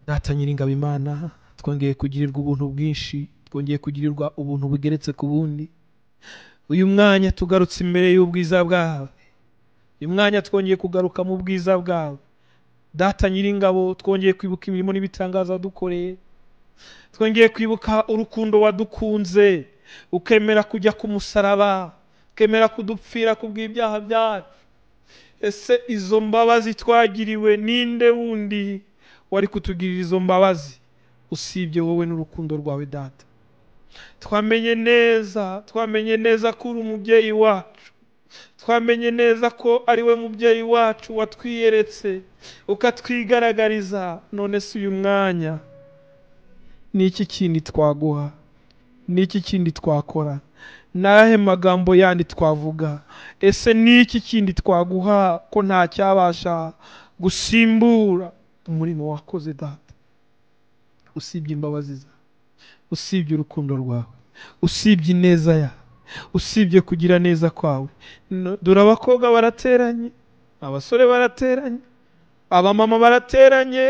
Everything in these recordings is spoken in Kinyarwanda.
Data Nyiringabo Imana twongeye kugirirwa ubuntu bwinshi twongeye kugirirwa ubuntu bugeretse ku bundi uyu mwanya tugarutse imbere y'ubwiza bwawe uyu mwanya twongeye kugaruka mu bwiza bwawe Data Nyiringabo twongeye kwibuka imirimo n'ibitangaza wadukoreye twongeye kwibuka urukundo wadukunze ukemera kujya ku musaraba ukemera kudupfira ku bw'ibyaha byacu ese izo mbabazi twagiriwe ninde wundi wari kutugirira izo mbabazi usibye wowe n'urukundo rwawe data twamenye neza twamenye neza ko uri umubyeyi wacu twamenye neza ko ari we mubyeyi wacu watwiyeretse ukatwigaragariza none se uyu mwanya ni iki kindi twaguha ni iki kindi twakora ni ayahe magambo yandi twavuga ese ni iki kindi twaguha ko nta cyabasha gusimbura umurimo wakoze data usibye imbabazi zawe usibye urukundo rwawe usibye ineza yawe usibye kugira neza kwawe No- dore abakobwa barateranye abasore barateranye abamama barateranye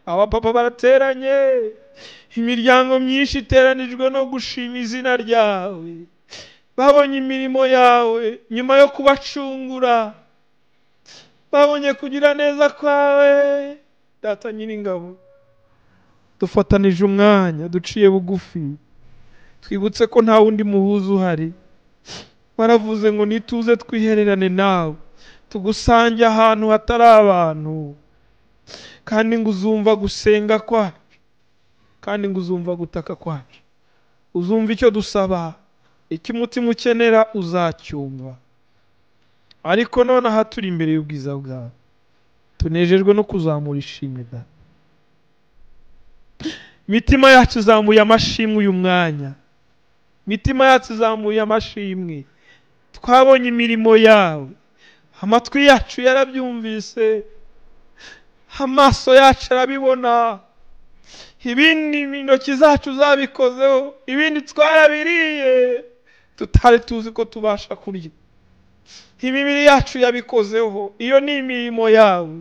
abapapa barateranye imiryango myinshi iteranijwe no gushima izina ryawe babonye imirimo yawe nyuma yo kubacungura babonye kugira neza kwawe data nyiringabo dufatanije umwanya duciye bugufi twibutse ko nta wundi muhuza uhari baravuze ngo nituze twihererane nawe tugusange ahantu hatari abantu kandi ngo uzumva gusenga kwacu kandi ngo uzumva gutaka kwacu uzumva icyo dusaba icyo umutima ukenera uzacyumva ariko none aha turi imbere y'ubwiza bwawe tunejejwe no kuzamura ishimwe da imitima yacu izamuye amashimwe uyu mwanya imitima yacu izamuye amashimwe twabonye imirimo yawe amatwi yacu yarabyumvise amaso yacu arabibona ibindi intoki zacu zabikozeho ibindi twarabiriye tutari tuzi ko tubasha kurya imibiri yacu yabikozeho iyo ni imirimo yawe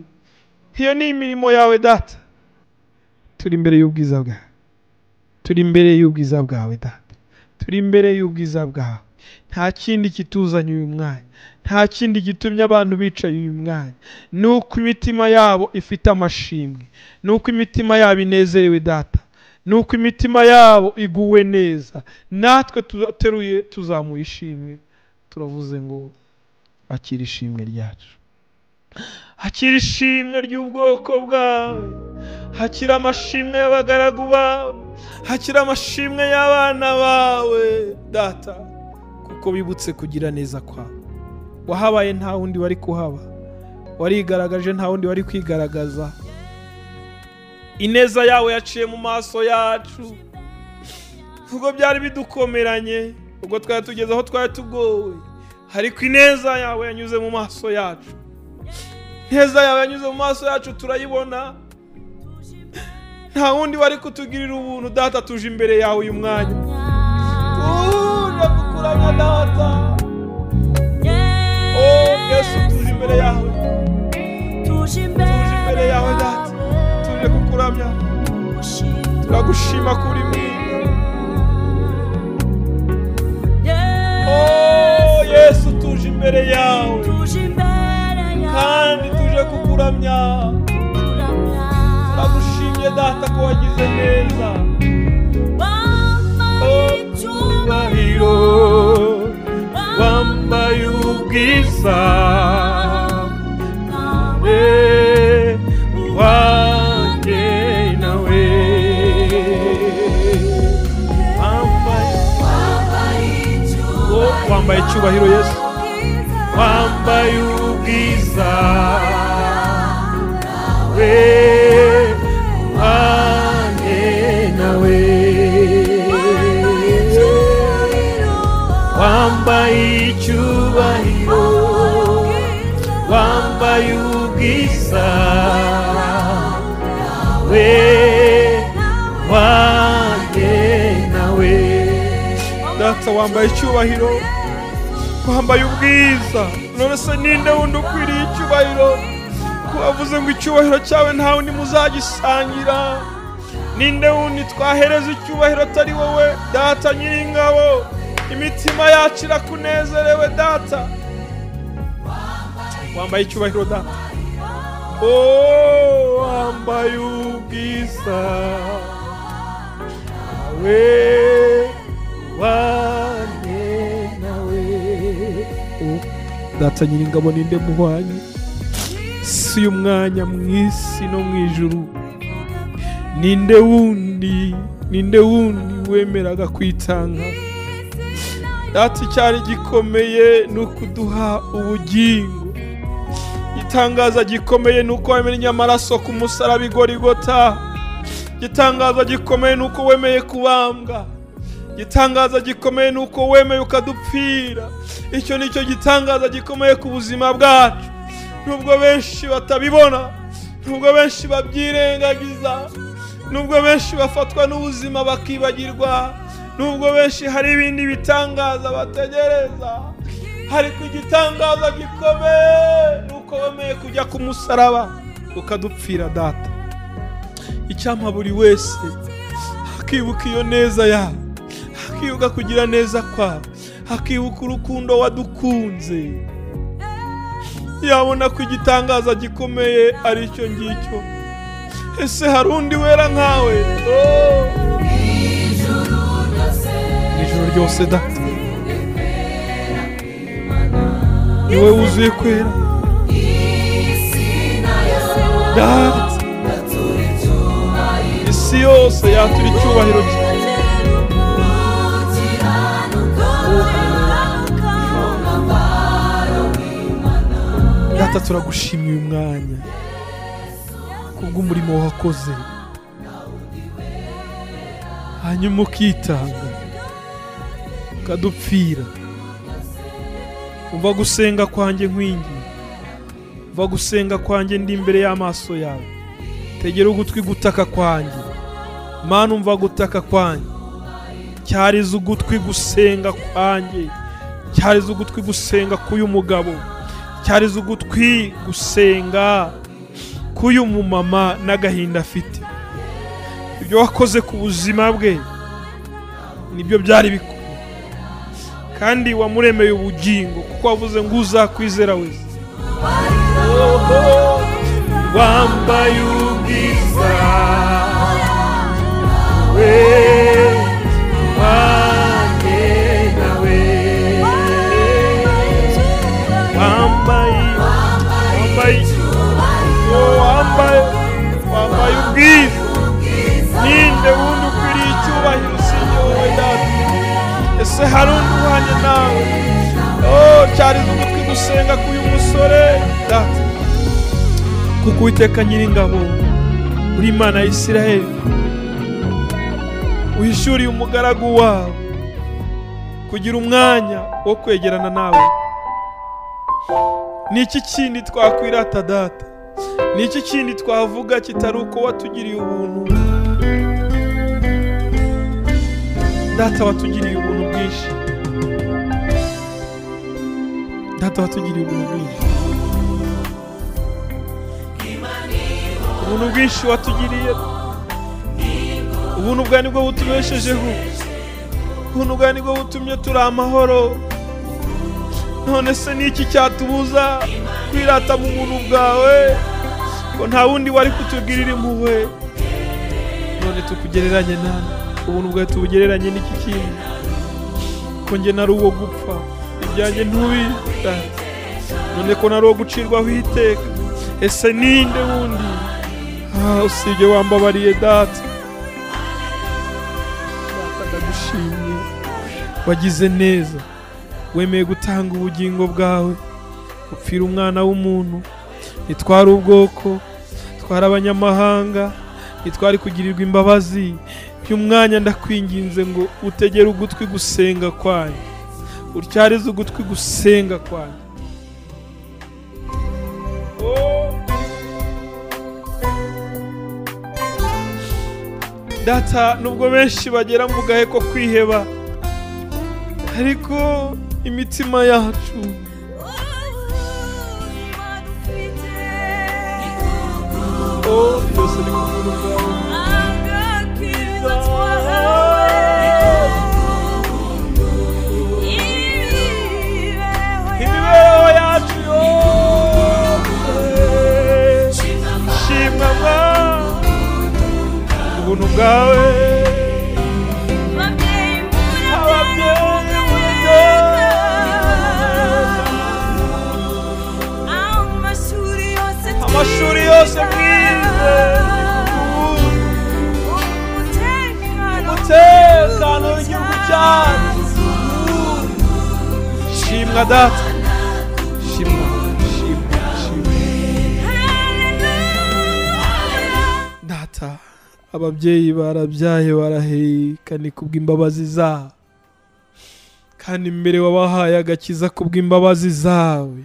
iyo ni imirimo yawe data turi imbere y'ubwiza bwawe turi imbere y'ubwiza bwawe data turi imbere y'ubwiza bwawe nta kindi kituzanye uyu mwanya nta kindi gitumye abantu bicaye uyu mwanya ni uko imitima yabo ifite amashimwe ni uko imitima yabo inezerewe data ni uko imitima yabo iguwe neza natwe tuzateruye tuzamuye ishimwe turavuze ngo akira ishimwe ryacu hakira ishimwe ry'ubwoko bwawe hakira amashimwe y'abagaragu bawe hakira amashimwe y'abana bawe data kuko bibutse kugira neza kwawe wahabaye nta wundi wari kuhaba warigaragaje nta wundi wari kwigaragaza ineza yawe yaciye mu maso yacu ubwo byari bidukomeranye ubwo twari tugeze aho twari tugowe ariko ineza yawe yanyuze mu maso yacu ineza yawe yanyuze mu maso yacu turayibona nta wundi wari kutugirira ubuntu data tuje imbere yawe uyu mwanya tuje kukuramya data o yesu tuje imbere yawe tuje imbere yawe data tuje kukuramya turagushima kuri mwiza o yesu tuje imbere yawe kandi tuje kukuramya turagushimye data ko wagize neza icyubahiro wambaye ubwiza we wanjye nawe wambaye oh, wambaye icyubahiro yesu wambaye ubwiza we wanjye nawe wambaye icyubahiro wambaye ubwiza we wanjye nawe data wambaye icyubahiro wambaye ubwiza none se ninde wundi ukwiriye icyubahiro kubavuze ngo icyubahiro cyawe nta wundi muzagisangira ninde wundi twahereza icyubahiro atari wowe data nyiringabo imitima yacu irakunezerewe data wambaye icyubahiro data o wambaye ubwiza we wane nawe O, data nyiringabo ninde muhwanye si umwanya mu isi no mu ijuru ninde wundi ninde wundi wemeraga kwitanga data icyari gikomeye ni ukuduha ubugingo igitangaza gikomeye ni uko wemennye amaraso ku musaraba igorigota igitangaza gikomeye ni uko wemeye kubambwa igitangaza gikomeye ni uko wemeye ukadupfira icyo ni cyo gitangaza gikomeye ku buzima bwacu nubwo benshi batabibona nubwo benshi babyirengagiza nubwo benshi bafatwa n'ubuzima bakibagirwa nubwo benshi hari ibindi bitangaza bategereza ariko igitangaza gikomeye ni uko wemeye kujya ku musaraba ukadupfira data icyampa buri wese akibuka iyo neza yawe akibuka kugira neza kwawe akibuka urukundo wadukunze yabona ko igitangaza gikomeye ari icyo ngicyo ese hari undi wera nkawe Oh. ijoro ryose data ni wowe wuzuye kwera data isi yose yatura icyubahiro cye data turagushimiye uyu mwanya kubw'umurimo wakoze hanyuma ukitanga ukadupfira umva gusenga kwanjye nkwingi umva gusenga kwanjye ndi imbere y'amaso yawe tegera ugutwi gutaka kwanjye mana umva gutaka kwanjye cyariza ugutwi gusenga kwanjye cyariza ugutwi gusenga k'uyu mugabo cyariza ugutwi gusenga k'uyu mumama n'agahinda afite ibyo wakoze ku buzima bwe nibyo byari bikomeye kandi wamuremeye ubugingo kuko wavuze ngo uzakwizera wese wambaye ubwiza we wanjye nawe wambaye wambaye oh, wambaye wambaye ubwiza ninde wundi ukwiriye icyubahiro usibye wowe data ese hari undi uhanye nawe oh, cyariza ugutwi gusenga k'uyu musore data kuko uwiteka nyiringabo uri imana ya isiraheli uhishyuriye umugaragu wawe kugira umwanya wo kwegerana nawe ni iki kindi twakwirata data ni iki kindi twavuga kitari uko watugiriye ubuntu data watugiriye ubuntu bwinshi data watugiriye ubuntu bwinshi ubuntu bwinshi watugiriye ubuntu bwa nibwo butubeshejeho ubuntu bwa nibwo butumye turi amahoro none se ni iki cyatubuza kwirata mu buntu bwawe ko nta wundi wari kutugirira impuhwe none tukugereranye nani ubuntu bwawe tubugereranye n'iki kindi ko njye nari uwo gupfa ibyanjye ntubita none ko nari uwo gucirwaho iteka ese ninde wundi ah, usibye wambabariye data data ndagushimye wagize neza wemeye gutanga ubugingo bwawe upfira umwana w'umuntu nitwara ubwoko twara abanyamahanga nitwari kugirirwa imbabazi by'umwanya ndakwinginze ngo utegere ugutwi gusenga kwanyu utyarize ugutwi gusenga kwanyu Oh. data nubwo benshi bagera mu gahe ko kwiheba ariko imitima yacu oh byose ni kubuntu bwawe bwawe ababyeyi b'umuneza amashuri yose mwize umutekano w'igihugu cyacu shimwa data shimwa shimwa shimwa data ababyeyi barabyaye baraheka ni kubw'imbabazi zabo kandi mbere wabahaye agakiza kubw'imbabazi zawe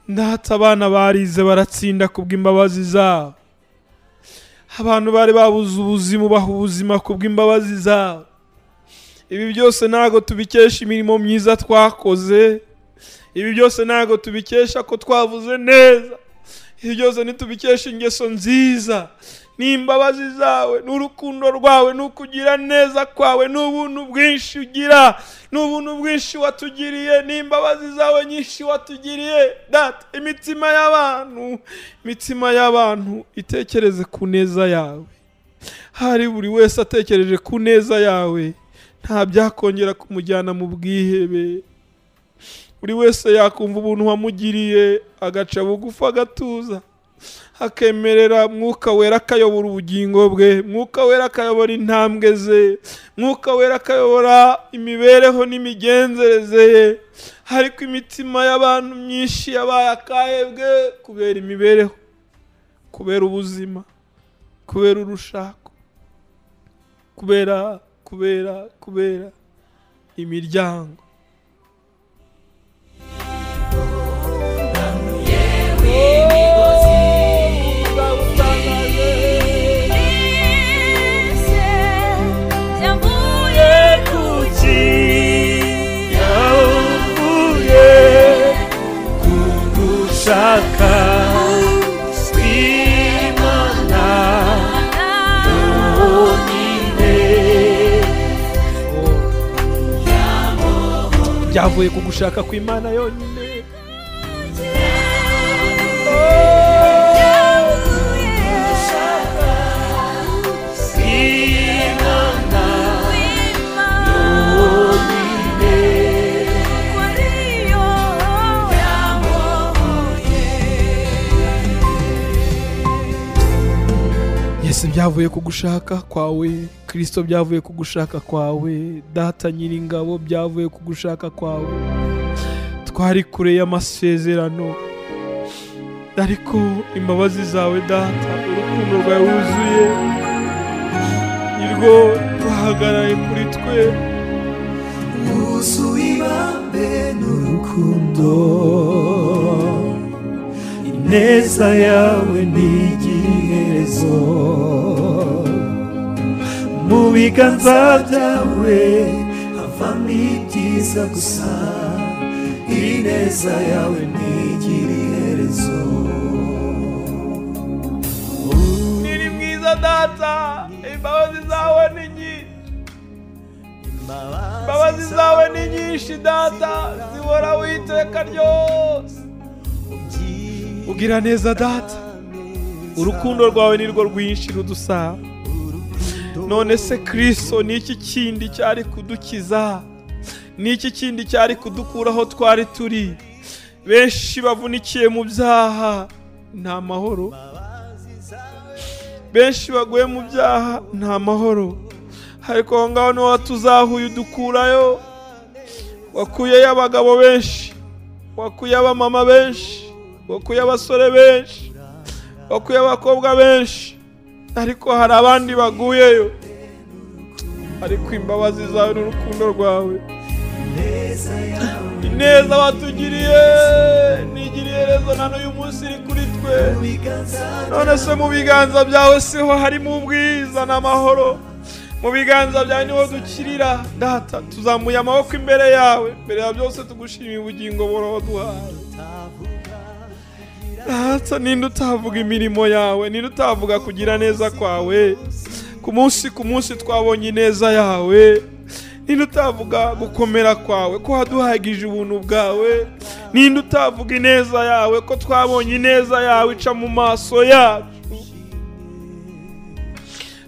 ndata abana barize baratsinda kubw'imbabazi zabo abantu bari babuze ubuzima ubaha ubuzima kubw'imbabazi zabo ibi byose ntabwo tubikesha imirimo myiza twakoze ibi byose ntabwo tubikesha ko twavuze neza ibi byose ntitubikesha ingeso nziza n'imbabazi zawe n'urukundo rwawe n'ukugira neza kwawe n'ubuntu bwinshi ugira n'ubuntu bwinshi watugiriye n'imbabazi zawe nyinshi watugiriye data imitima y'abantu imitima y'abantu itekereze ku neza yawe hari buri wese atekereje ku neza yawe nta byakongera kumujyana mu bwihebe buri wese yakumva ubuntu wamugiriye agaca bugufi agatuza akemerera mwuka wera akayobora ubugingo bwe mwuka wera akayobora intambwe ze mwuka wera akayobora imibereho n'imigenzereze ye ariko imitima y'abantu myinshi yabaye akahebwe kubera imibereho kubera ubuzima kubera urushako kubera kubera kubera imiryango byavuye ku gushaka kw'imana yonyine yesu byavuye ku gushaka kwawe kirisito byavuye ku gushaka kwawe data nyiringabo byavuye ku gushaka kwawe twari kure y'amasezerano ariko imbabazi zawe data urukundo rwawe wuzuye nirwo ruhagaraye kuri twe urukundo ineza yawe ntigiherezo mu biganza byawe havamo ibyiza gusa ineza yawe ntigira iherezo uri mwiza data imbabazi zawe ni nyinshi imbabazi zawe ni nyinshi data zihoraho iteka ryose ugira neza data urukundo rwawe nirwo rwinshi rudusaba none se kirisito ni iki kindi cyari kudukiza ni iki kindi cyari kudukura aho twari turi benshi bavunikiye mu byaha nta mahoro benshi baguye mu byaha nta mahoro ariko aho ngaho niho watuzahuye udukurayo wakuyeyo abagabo benshi wakuye abamama benshi wakuye abasore benshi wakuye abakobwa benshi ariko hari abandi baguyeyo ariko imbabazi zawe n'urukundo rwawe ineza batugiriye nigiriye rezo na n'uyu munsi iri kuri twe none se mu biganza byawe siho harimo ubwiza n'amahoro mu biganza byawe niho dukirira data tuzamuye amaboko imbere yawe mbere ya byose tugushimiye ubugingo buhoro waduhaye data ninde utavuga imirimo yawe ninde utavuga kugira neza kwawe ku munsi ku munsi twabonye ineza yawe ninde utavuga gukomera kwawe ko waduhagije ubuntu bwawe ninde utavuga ineza yawe ko twabonye ineza yawe ica mu maso yacu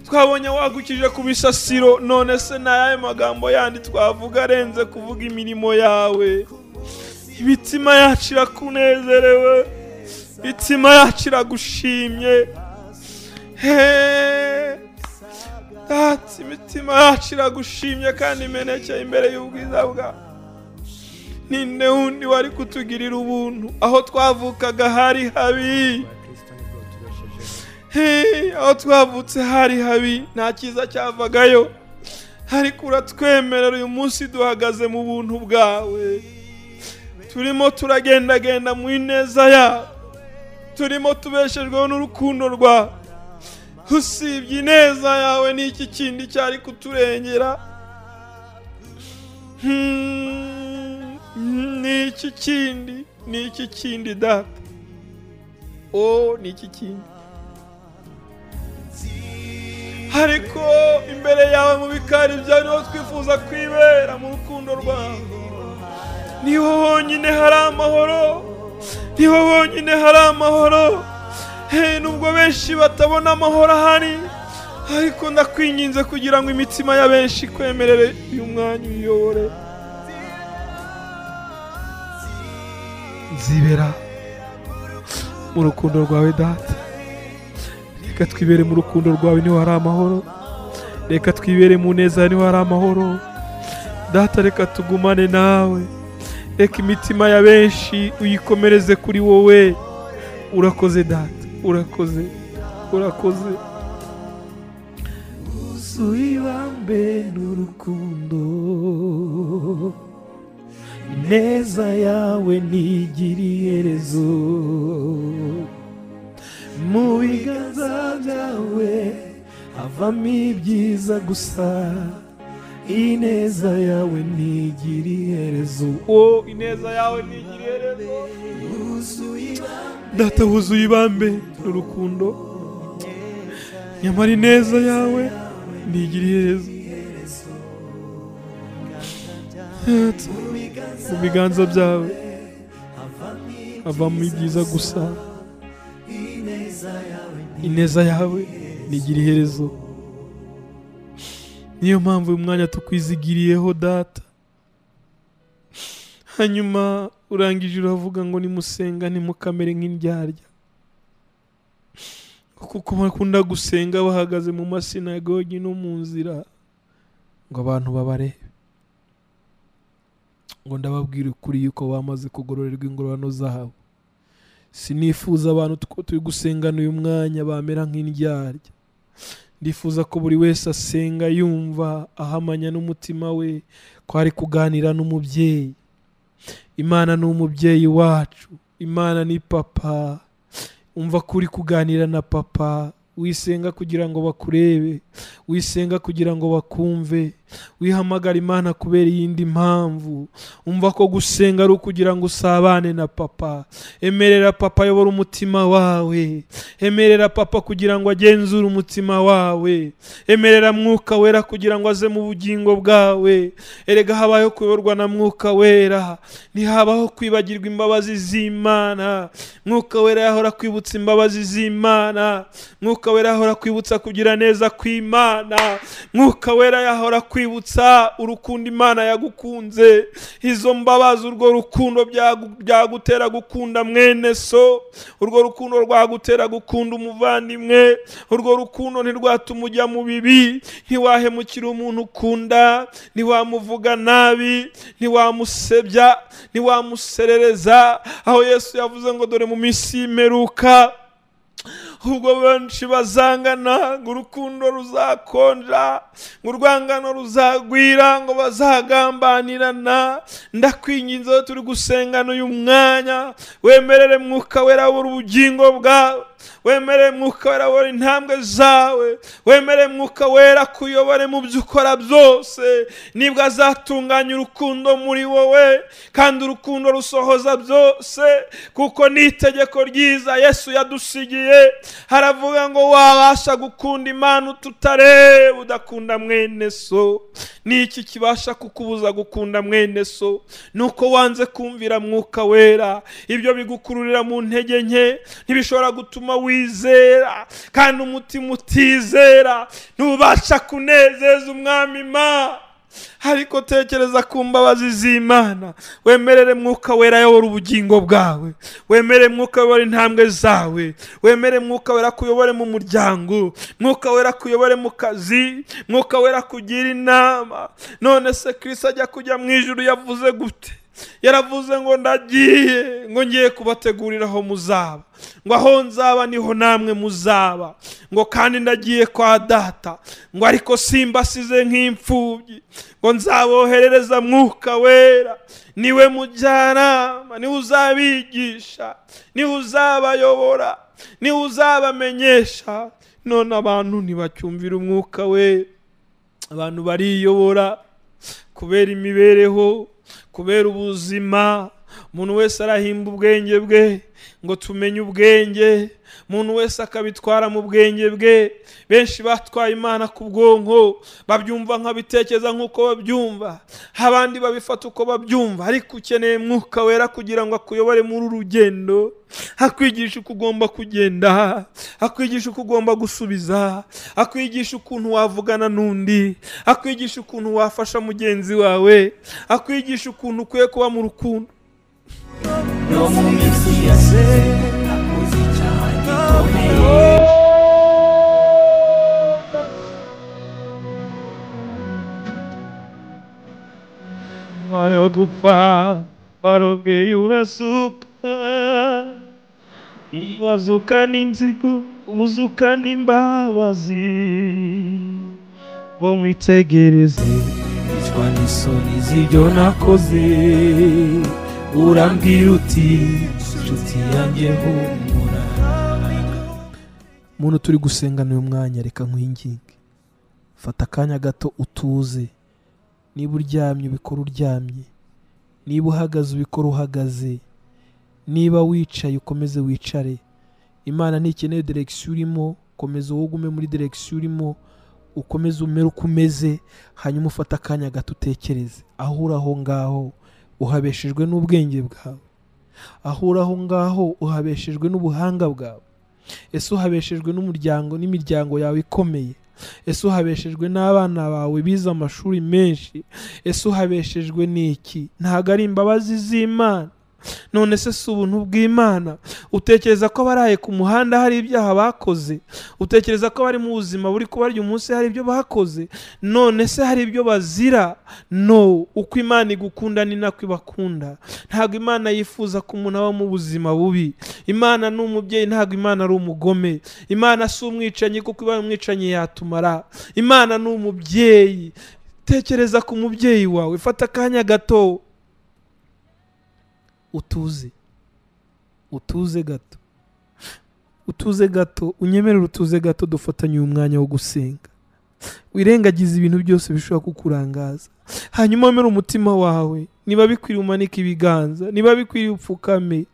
twabonye wagukije ku bisasiro none se ni ayahe magambo yandi twavuga arenze kuvuga imirimo yawe imitima yacu irakunezerewe imitima yacu iragushimye data imitima yacu iragushimye kandi imenekeye imbere y'ubwiza bwawe ninde wundi wari kutugirira ubuntu aho twavukaga hari habi aho twavutse hari habi nta cyiza cyavagayo ariko uratwemerera uyu munsi duhagaze mu buntu bwawe turimo turagendagenda mu ineza yawe turimo tubeshejweho n'urukundo rwawe usibye ineza yawe n'iki kindi cyari kuturengera n'iki kindi n'iki kindi data o n'iki kindi ariko imbere yawe mu bikari byawe niho twifuza kwibera mu rukundo rwawe niho honyine hari amahoro niho honyine hari amahoro nubwo benshi batabona amahoro ahari ariko ndakwinginze kugira ngo imitima ya benshi ikwemerere uyu mwanya uyiyobore nzibera mu rukundo rwawe data reka twibere mu rukundo rwawe niho hari amahoro reka twibere mu neza niho hari amahoro data reka tugumane nawe reka imitima ya benshi uyikomereze kuri wowe urakoze data urakoze urakoze wuzuye ibambe n'urukundo ineza yawe ntigire iherezo mu biganza byawe havamo ibyiza gusa ineza yawe ntigire iherezo wowe ineza yawe ntigire iherezo data wuzuye ibambe n'urukundo nyamara ineza yawe ntigire iherezo mu biganza byawe havamo ibyiza gusa ineza yawe ntigire iherezo niyo mpamvu uyu mwanya tukwizigiriyeho data hanyuma urangije uravuga ngo nimusenga nimukamere nk'indyarya kuko bakunda gusenga bahagaze mu masinagogi no mu nzira ngo abantu babarebe ngo ndababwire ukuri yuko bamaze kugororerwa ingororano zabo sinifuza abantu turi gusengana uyu mwanya bamera nk'indyarya ndifuza ko buri wese asenga yumva ahamanya n'umutima we ko ari kuganira n'umubyeyi imana ni umubyeyi wacu imana ni papa umva ko uri kuganira na papa wisenga kugira ngo bakurebe wisenga kugira ngo bakumve wihamagara imana kubera iyindi mpamvu umva ko gusenga ari ukugira ngo usabane na papa emerera papa ayobora umutima wawe emerera papa kugira ngo agenzure umutima wawe emerera mwuka wera kugira ngo aze mu bugingo bwawe erega habayeho kuyoborwa na mwuka wera ntihabaho kwibagirwa imbabazi z'imana mwuka wera yahora kwibutsa imbabazi z'imana mwuka mwuka wera yahora kwibutsa kugira neza kw'imana mwuka wera yahora kwibutsa urukundo imana yagukunze izo mbabazi urwo rukundo byagutera gukunda mwene so urwo rukundo rwagutera gukunda umuvandimwe urwo rukundo ntirwatuma ujya mu bibi ntiwahemukira umuntu ukunda ntiwamuvuga nabi ntiwamusebya ntiwamuserereza aho yesu yavuze ngo dore mu minsi y'imperuka ubwo benshi bazangana ngo urukundo ruzakonja ngo urwangano ruzagwira ngo bazagambanirana ndakwinginze turi gusengana uyu mwanya wemerere mwuka wera ubugingo bwawe wemerere mwuka wera buri intambwe zawe wemerere mwuka wera kuyobore mu byo ukora byose nibwo azatunganya urukundo muri wowe kandi urukundo rusohoza byose kuko ni itegeko ryiza yesu yadusigiye haravuga ngo wabasha gukunda imana ututareba udakunda mwene so ni iki kibasha kukubuza gukunda mwene so ni uko wanze kumvira mwuka wera ibyo bigukururira mu ntege nke ntibishobora gutuma umutima wizera kandi umutima utizera ntubasha kunezeza umwami ma ariko tekereza ku mbabazi z'imana wemerere mwuka wera ayobora ubugingo bwawe wemere mwuka wera intambwe zawe wemere mwuka wera kuyobore mu muryango mwuka wera kuyobore mu kazi mwuka wera kugira inama none se kirisi ajya kujya mu ijuru yavuze gute yaravuze ngo ndagiye ngo ngiye kubategurira aho muzaba ngo aho nzaba niho namwe muzaba ngo kandi ndagiye kwa data ngo ariko simbasize nk'imfubyi ngo nzaboherereza mwuka wera niwe mujyanama niwe uzabigisha niwe uzabayobora niwe uzabamenyesha none abantu ntibacyumvira umwuka we abantu bariyobora kubera imibereho kubera ubuzima umuntu wese arahimba ubwenge bwe ngo tumenye ubwenge umuntu wese akabitwara mu bwenge bwe benshi batwaye imana ku bwonko babyumva nk'abitekereza nk'uko babyumva abandi babifata uko babyumva ariko ukeneye mwuka wera kugira ngo akuyobore muri uru rugendo akwigisha uko ugomba kugenda akwigisha uko ugomba gusubiza akwigisha ukuntu wavugana n'undi akwigisha ukuntu wafasha mugenzi wawe akwigisha ukuntu ukwiye kuba mu rukundo no mu minsi ya se nakoze icyaha gikomeye umwanya wo gupfa barubwiye urasuka wazuka n'inzigo uzuka n'imbabazi bo mwitegereze icwa n'isoni z'ibyo nakoze urambwira uti inshuti yanjye humura muntu turi gusengana uyu mwanya reka nkwinginge fata akanya gato utuze niba uryamye ubikora uryamye niba uhagaze ubikora uhagaze niba wicaye ukomeze wicare imana ntikeneye direkisiyo urimo komeza ugume muri direkisiyo urimo ukomeze umere uko umeze hanyuma ufate akanya gato utekereze aho uri aho ngaho uhabeshejwe n'ubwenge bwawe aho uri aho ngaho uhabeshejwe n'ubuhanga bwawe ese uhabeshejwe n'umuryango n'imiryango yawe ikomeye ese uhabeshejwe n'abana bawe bize amashuri menshi ese uhabeshejwe n'iki ntabwo ari imbabazi z'imana none se si ubuntu bw'imana utekereza ko abaraye ku muhanda hari ibyaha bakoze utekereza ko abari mu buzima buri kubarya umunsi hari ibyo bakoze none se hari ibyo bazira no uko imana igukunda ni nako ibakunda ntabwo imana yifuza ko umuntu aba mu buzima bubi imana ni umubyeyi ntabwo imana ari umugome imana si umwicanyi kuko ibaye umwicanyi yatumara imana ni umubyeyi tekereza ku mubyeyi wawe fata akanya gato utuze utuze gato utuze gato unyemerera utuze gato dufatanye umwanya wo gusenga wirengagiza ibintu byose bishobora kukurangaza hanyuma wemere umutima wawe niba bikwiriye umanike ibiganza niba bikwiriye upfukame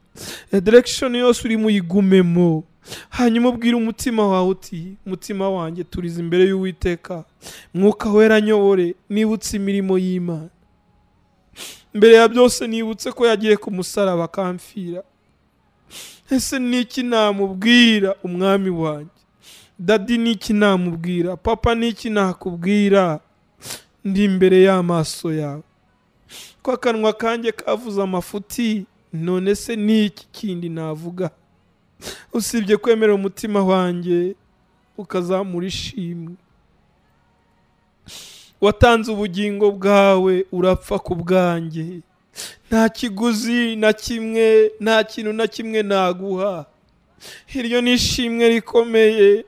direkishoni yose urimo uyigumemo hanyuma ubwire umutima wawe uti umutima wanjye turize imbere y'uwiteka mwuka wera nyobore nibutse imirimo y'imana mbere ya byose nibutse ko yagiye ku musaraba akamfira ese niki namubwira umwami wanjye dadi niki namubwira papa niki nakubwira ndi imbere y'amaso yawe ko akanwa kanjye kavuze amafuti none se niki kindi navuga usibye kwemera umutima wanjye ukazamura ishimwe watanze ubugingo bwawe urapfa ku bwanjye nta kiguzi na kimwe nta kintu na kimwe naguha iryo ni ishimwe rikomeye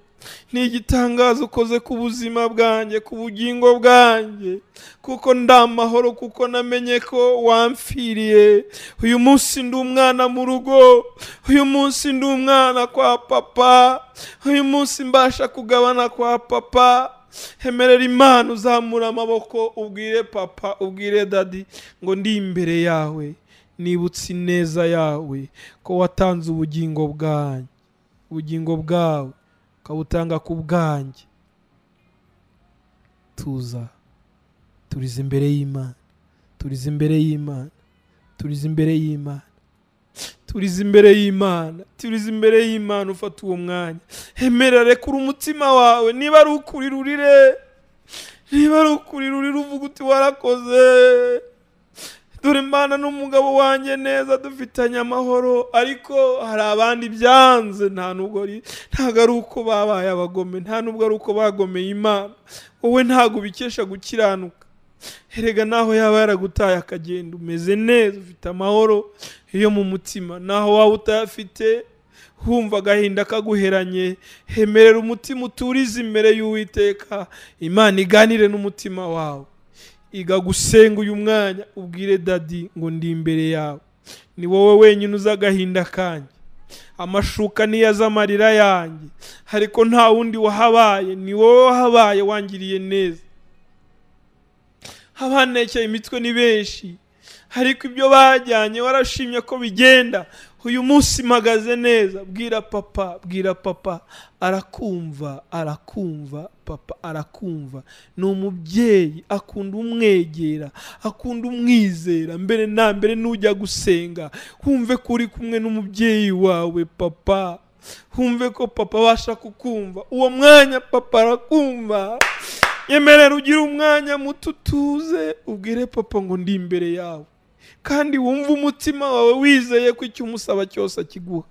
ni igitangazo ukoze ku buzima bwanjye ku bugingo bwanjye kuko ndamahoro kuko namenye ko wamfiriye uyu munsi ndi umwana mu rugo uyu munsi ndi umwana kwa papa uyu munsi mbasha kugabana kwa papa hemerera imana uzamura amaboko ubwire papa ubwire dadi ngo ndi imbere yawe nibutse ineza yawe ko watanze ubugingo bwanjye ubugingo bwawe ukabutanga ku bwanjye tuza turize imbere y'imana turize imbere y'imana turize imbere y'imana turize imbere y'imana turize imbere y'imana ufata uwo mwanya emera rekura umutima wawe niba ari ukuri rurire niba ari ukuri rurire uvuga uti warakoze dore imana n'umugabo wanjye neza dufitanye amahoro ariko hari abandi byanze nta nubwo ntabwo ari uko babaye abagome nta nubwo ari uko bagomeye imana wowe ntabwo ubikesha gukiranuka erega naho yaba yaragutaye akagenda umeze neza ufite amahoro yo mu mutima naho waba utayafite wumva agahinda kaguheranye hemerera umutima uturize imbere y'uwiteka imana iganire n'umutima wawe iga gusenga uyu mwanya ubwire dadi ngo ndi imbere yawe ni wowe wenyine uzi agahinda kanjye amashuka niyo az'amarira yanjye ariko nta wundi wahabaye ni wowe wahabaye wangiriye neza abanekeye imitwe ni benshi ariko ibyo bajyanye warashimye ko bigenda uyu munsi mpagaze neza bwira papa bwira papa arakumva arakumva papa arakumva ni umubyeyi akunda umwegera akunda umwizera mbere na mbere n'ujya gusenga wumve ko uri kumwe n'umubyeyi wawe papa wumve ko papa abasha kukumva uwo mwanya papa arakumva yemerera ugire umwanya muto utuze ubwire papa ngo ndi imbere yawe kandi wumve umutima wawe wizeye ko icyo umusaba cyose akiguha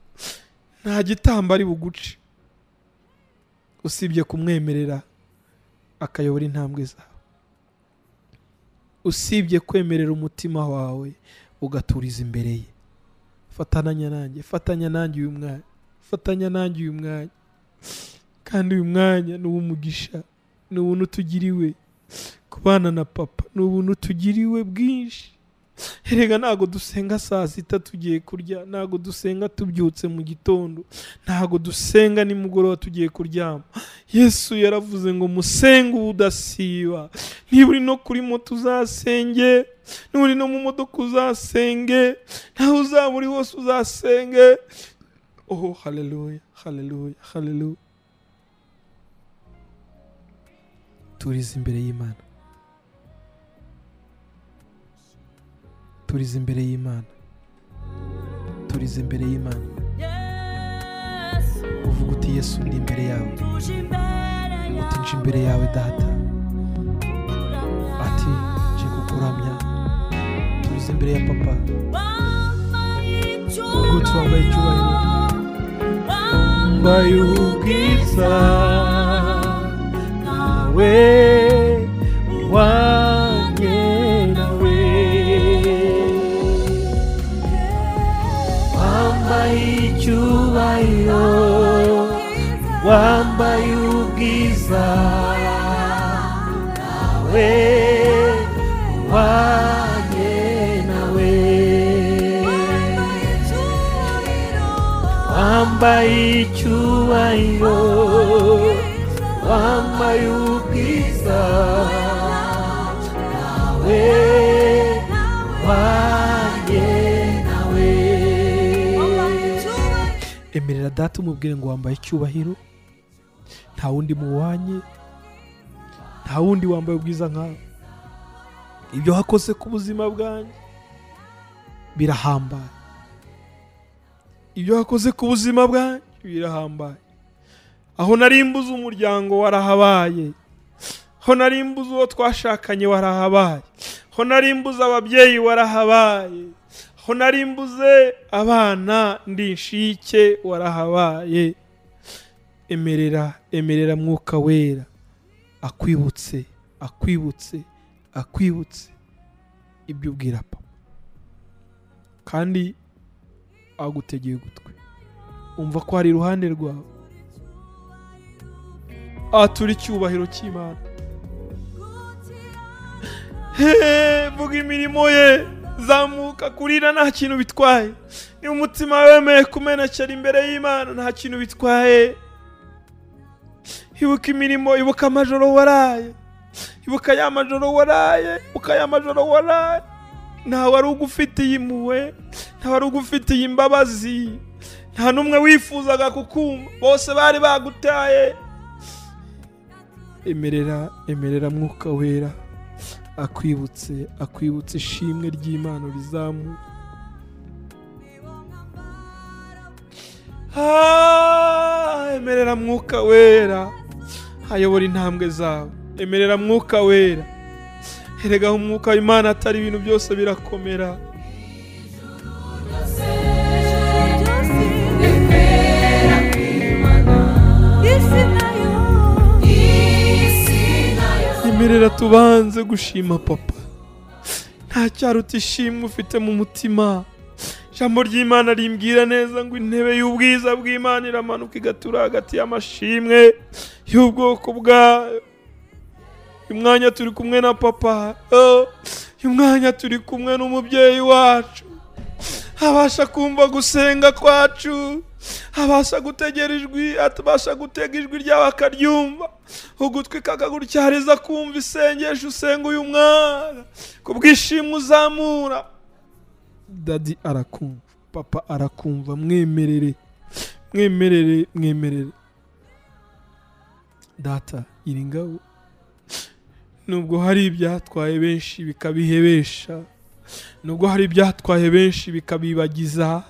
nta gitambo ari buguce usibye kumwemerera akayobora intambwe zawe usibye kwemerera umutima wawe ugaturiza imbere ye fatanya nanjye fatanya nanjye uyu mwanya fatanya nanjye uyu mwanya kandi uyu mwanya ni uw'umugisha ni ubuntu tugiriwe kubana na papa ni ubuntu tugiriwe bwinshi erega ntabwo dusenga saa sita tugiye kurya ntabwo dusenga tubyutse mu gitondo ntabwo dusenga nimugoroba tugiye kuryama yesu yaravuze ngo musenge ubudasiba niba uri no kuri moto uzasenge niba uri no mu modoka uzasenge naho uzaba uri hose uzasenge oh haleluya haleluya haleluya turize imbere y'imana turize imbere y'imana turize imbere y'imana uvuga uti yesu ndi imbere yawe uti nje imbere yawe data ati nje kukuramya turize imbere ya papa uvuga uti wambaye icyubahiro wambaye ubwiza nawe wanjye nawe wambaye icyubahiro wambaye ubwiza nawe wanjye nawe wambaye icyubahiro wambaye ubwiza nawe wanjye nawe emerera data umubwire ngo wambaye icyubahiro nta wundi muwanye nta wundi wambaye ubwiza nkawe ibyo wakoze ku buzima bwanjye birahambaye ibyo wakoze ku buzima bwanjye birahambaye aho narimbuza umuryango warahabaye aho narimbuza uwo twashakanye warahabaye aho narimbuza ababyeyi warahabaye aho narimbuze abana ndi inshike warahabaye emerera emerera mwuka wera akwibutse akwibutse akwibutse ibyo ubwira papa kandi agutegeye ugutwi umva ko ari iruhande rwawe aha turi icyubahiro cy'imana Hehe, vuga imirimo ye zamuka kurira nta kintu bitwaye niba umutima wemeye kumenekera imbere y'imana nta kintu bitwaye ibuka imirimo ibuka amajoro waraye ibuka ya majoro waraye ibuka ya majoro waraye nta wari ugufitiye impuhwe nta wari ugufitiye imbabazi nta n'umwe wifuzaga kukumva bose bari bagutaye emerera emerera mwuka wera akwibutse akwibutse ishimwe ry'imana rizamuka Ah, emerera mwuka wera ayobora intambwe zawe emerera mwuka wera erega umwuka w'imana atari ibintu byose birakomera emerera tubanze gushima papa nta cyaruta ishimwe ufite mu mutima ijambo ry'imana rimbwira neza ngo intebe y'ubwiza bw'imana iramanuka igatura hagati y'amashimwe y'ubwoko bwayo uyu mwanya turi kumwe na papa oh, uyu mwanya turi kumwe n'umubyeyi wacu abasha kumva gusenga kwacu abasha gutegera ijwi atabasha gutega ijwi ryawe akaryumva ugutwi kakagutyariza kumva isengesho usenga uyu mwana ku bwishimo uzamura dadi arakumva papa arakumva mwemerere mwemerere mwemerere data iri ngabo nubwo hari ibyatwaye benshi bikabihebesha nubwo hari ibyatwaye benshi bikabibagiza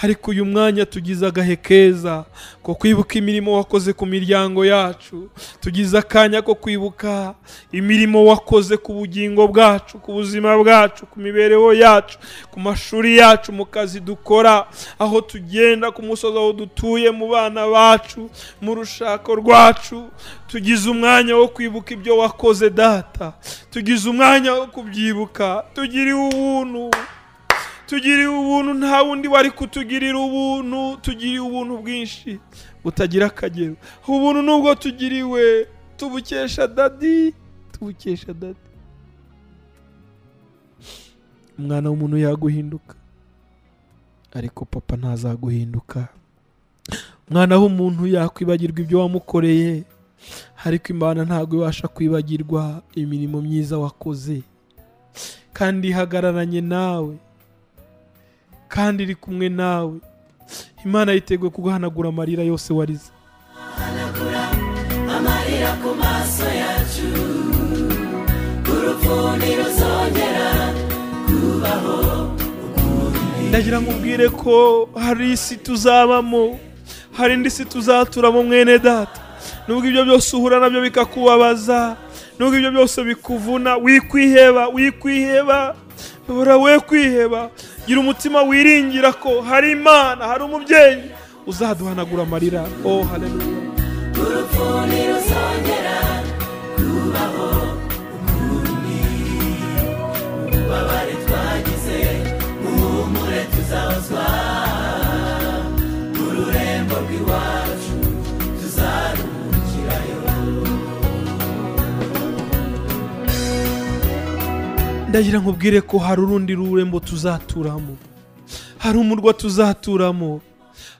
ariko uyu mwanya tugize agahe keza ko kwibuka imirimo wakoze ku miryango yacu tugize akanya ko kwibuka imirimo wakoze ku bugingo bwacu ku buzima bwacu ku mibereho yacu ku mashuri yacu mu kazi dukora aho tugenda ku musozi aho dutuye mu bana bacu mu rushako rwacu tugize umwanya wo kwibuka ibyo wakoze data tugize umwanya wo kubyibuka tugiriwe ubuntu tugiriwe ubuntu nta wundi wari kutugirira ubuntu tugiriwe ubuntu bwinshi butagira akagero ubuntu nubwo tugiriwe tubukesha dadi tubukesha dadi umwana w'umuntu yaguhinduka ariko papa ntazaguhinduka umwana w'umuntu yakwibagirwa ibyo wamukoreye ariko imana ntabwo ibasha kwibagirwa imirimo myiza wakoze kandi ihagararanye nawe kandi iri kumwe nawe imana yiteguye kuguhanagura amarira yose warize hanagura amarira ku maso yacu urupfuni ruzongera kubaho ndagira ngo ubwire ko hari isi tuzabamo hari indi si tuzaturamo mwene data nubwo ibyo byose uhura nabyo bikakubabaza nubwo ibyo byose bikuvuna wikwiheba wikwiheba bora we kwiheba gira umutima wiringira ko hari imana hari umubyeyi uzaduhanagura amarira oh haleluya urupfuni ruzongera kubaho ukundi ububabare twagize muhumure tuzahozwa mu rurembo rw'iwacu tuzaruhukirayo ndagira ngo ubwire ko hari urundi rurembo tuzaturamo hari umurwa tuzaturamo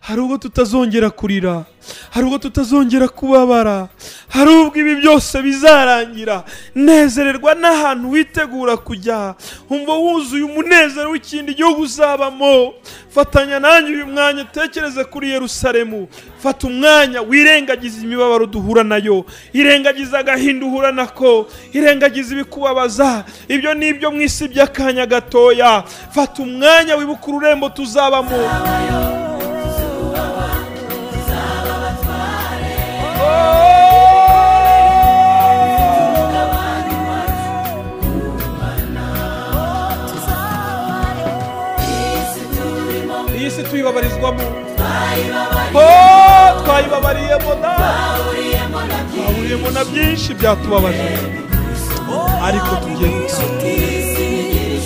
hari ubwo tutazongera kurira hari ubwo tutazongera kubabara hari ubwo ibi byose bizarangira nezererwa n'ahantu witegura kujya umva wuzuye umunezero w'ikindi gihugu uzabamo fatanya nanjye uyu mwanya utekereze kuri yerusalemu fata umwanya wirengagiza imibabaro duhura nayo irengagiza agahinda uhura nako irengagiza ibikubabaza ibyo ni ibyo mu isi by'akanya gatoya fata umwanya wibuka ururembo tuzabamo iyi si tuyibabarizwamo Oh, twayibabariyemo da twahuriyemo na byinshi byatubabaje ariko tugiye gutsinda iyi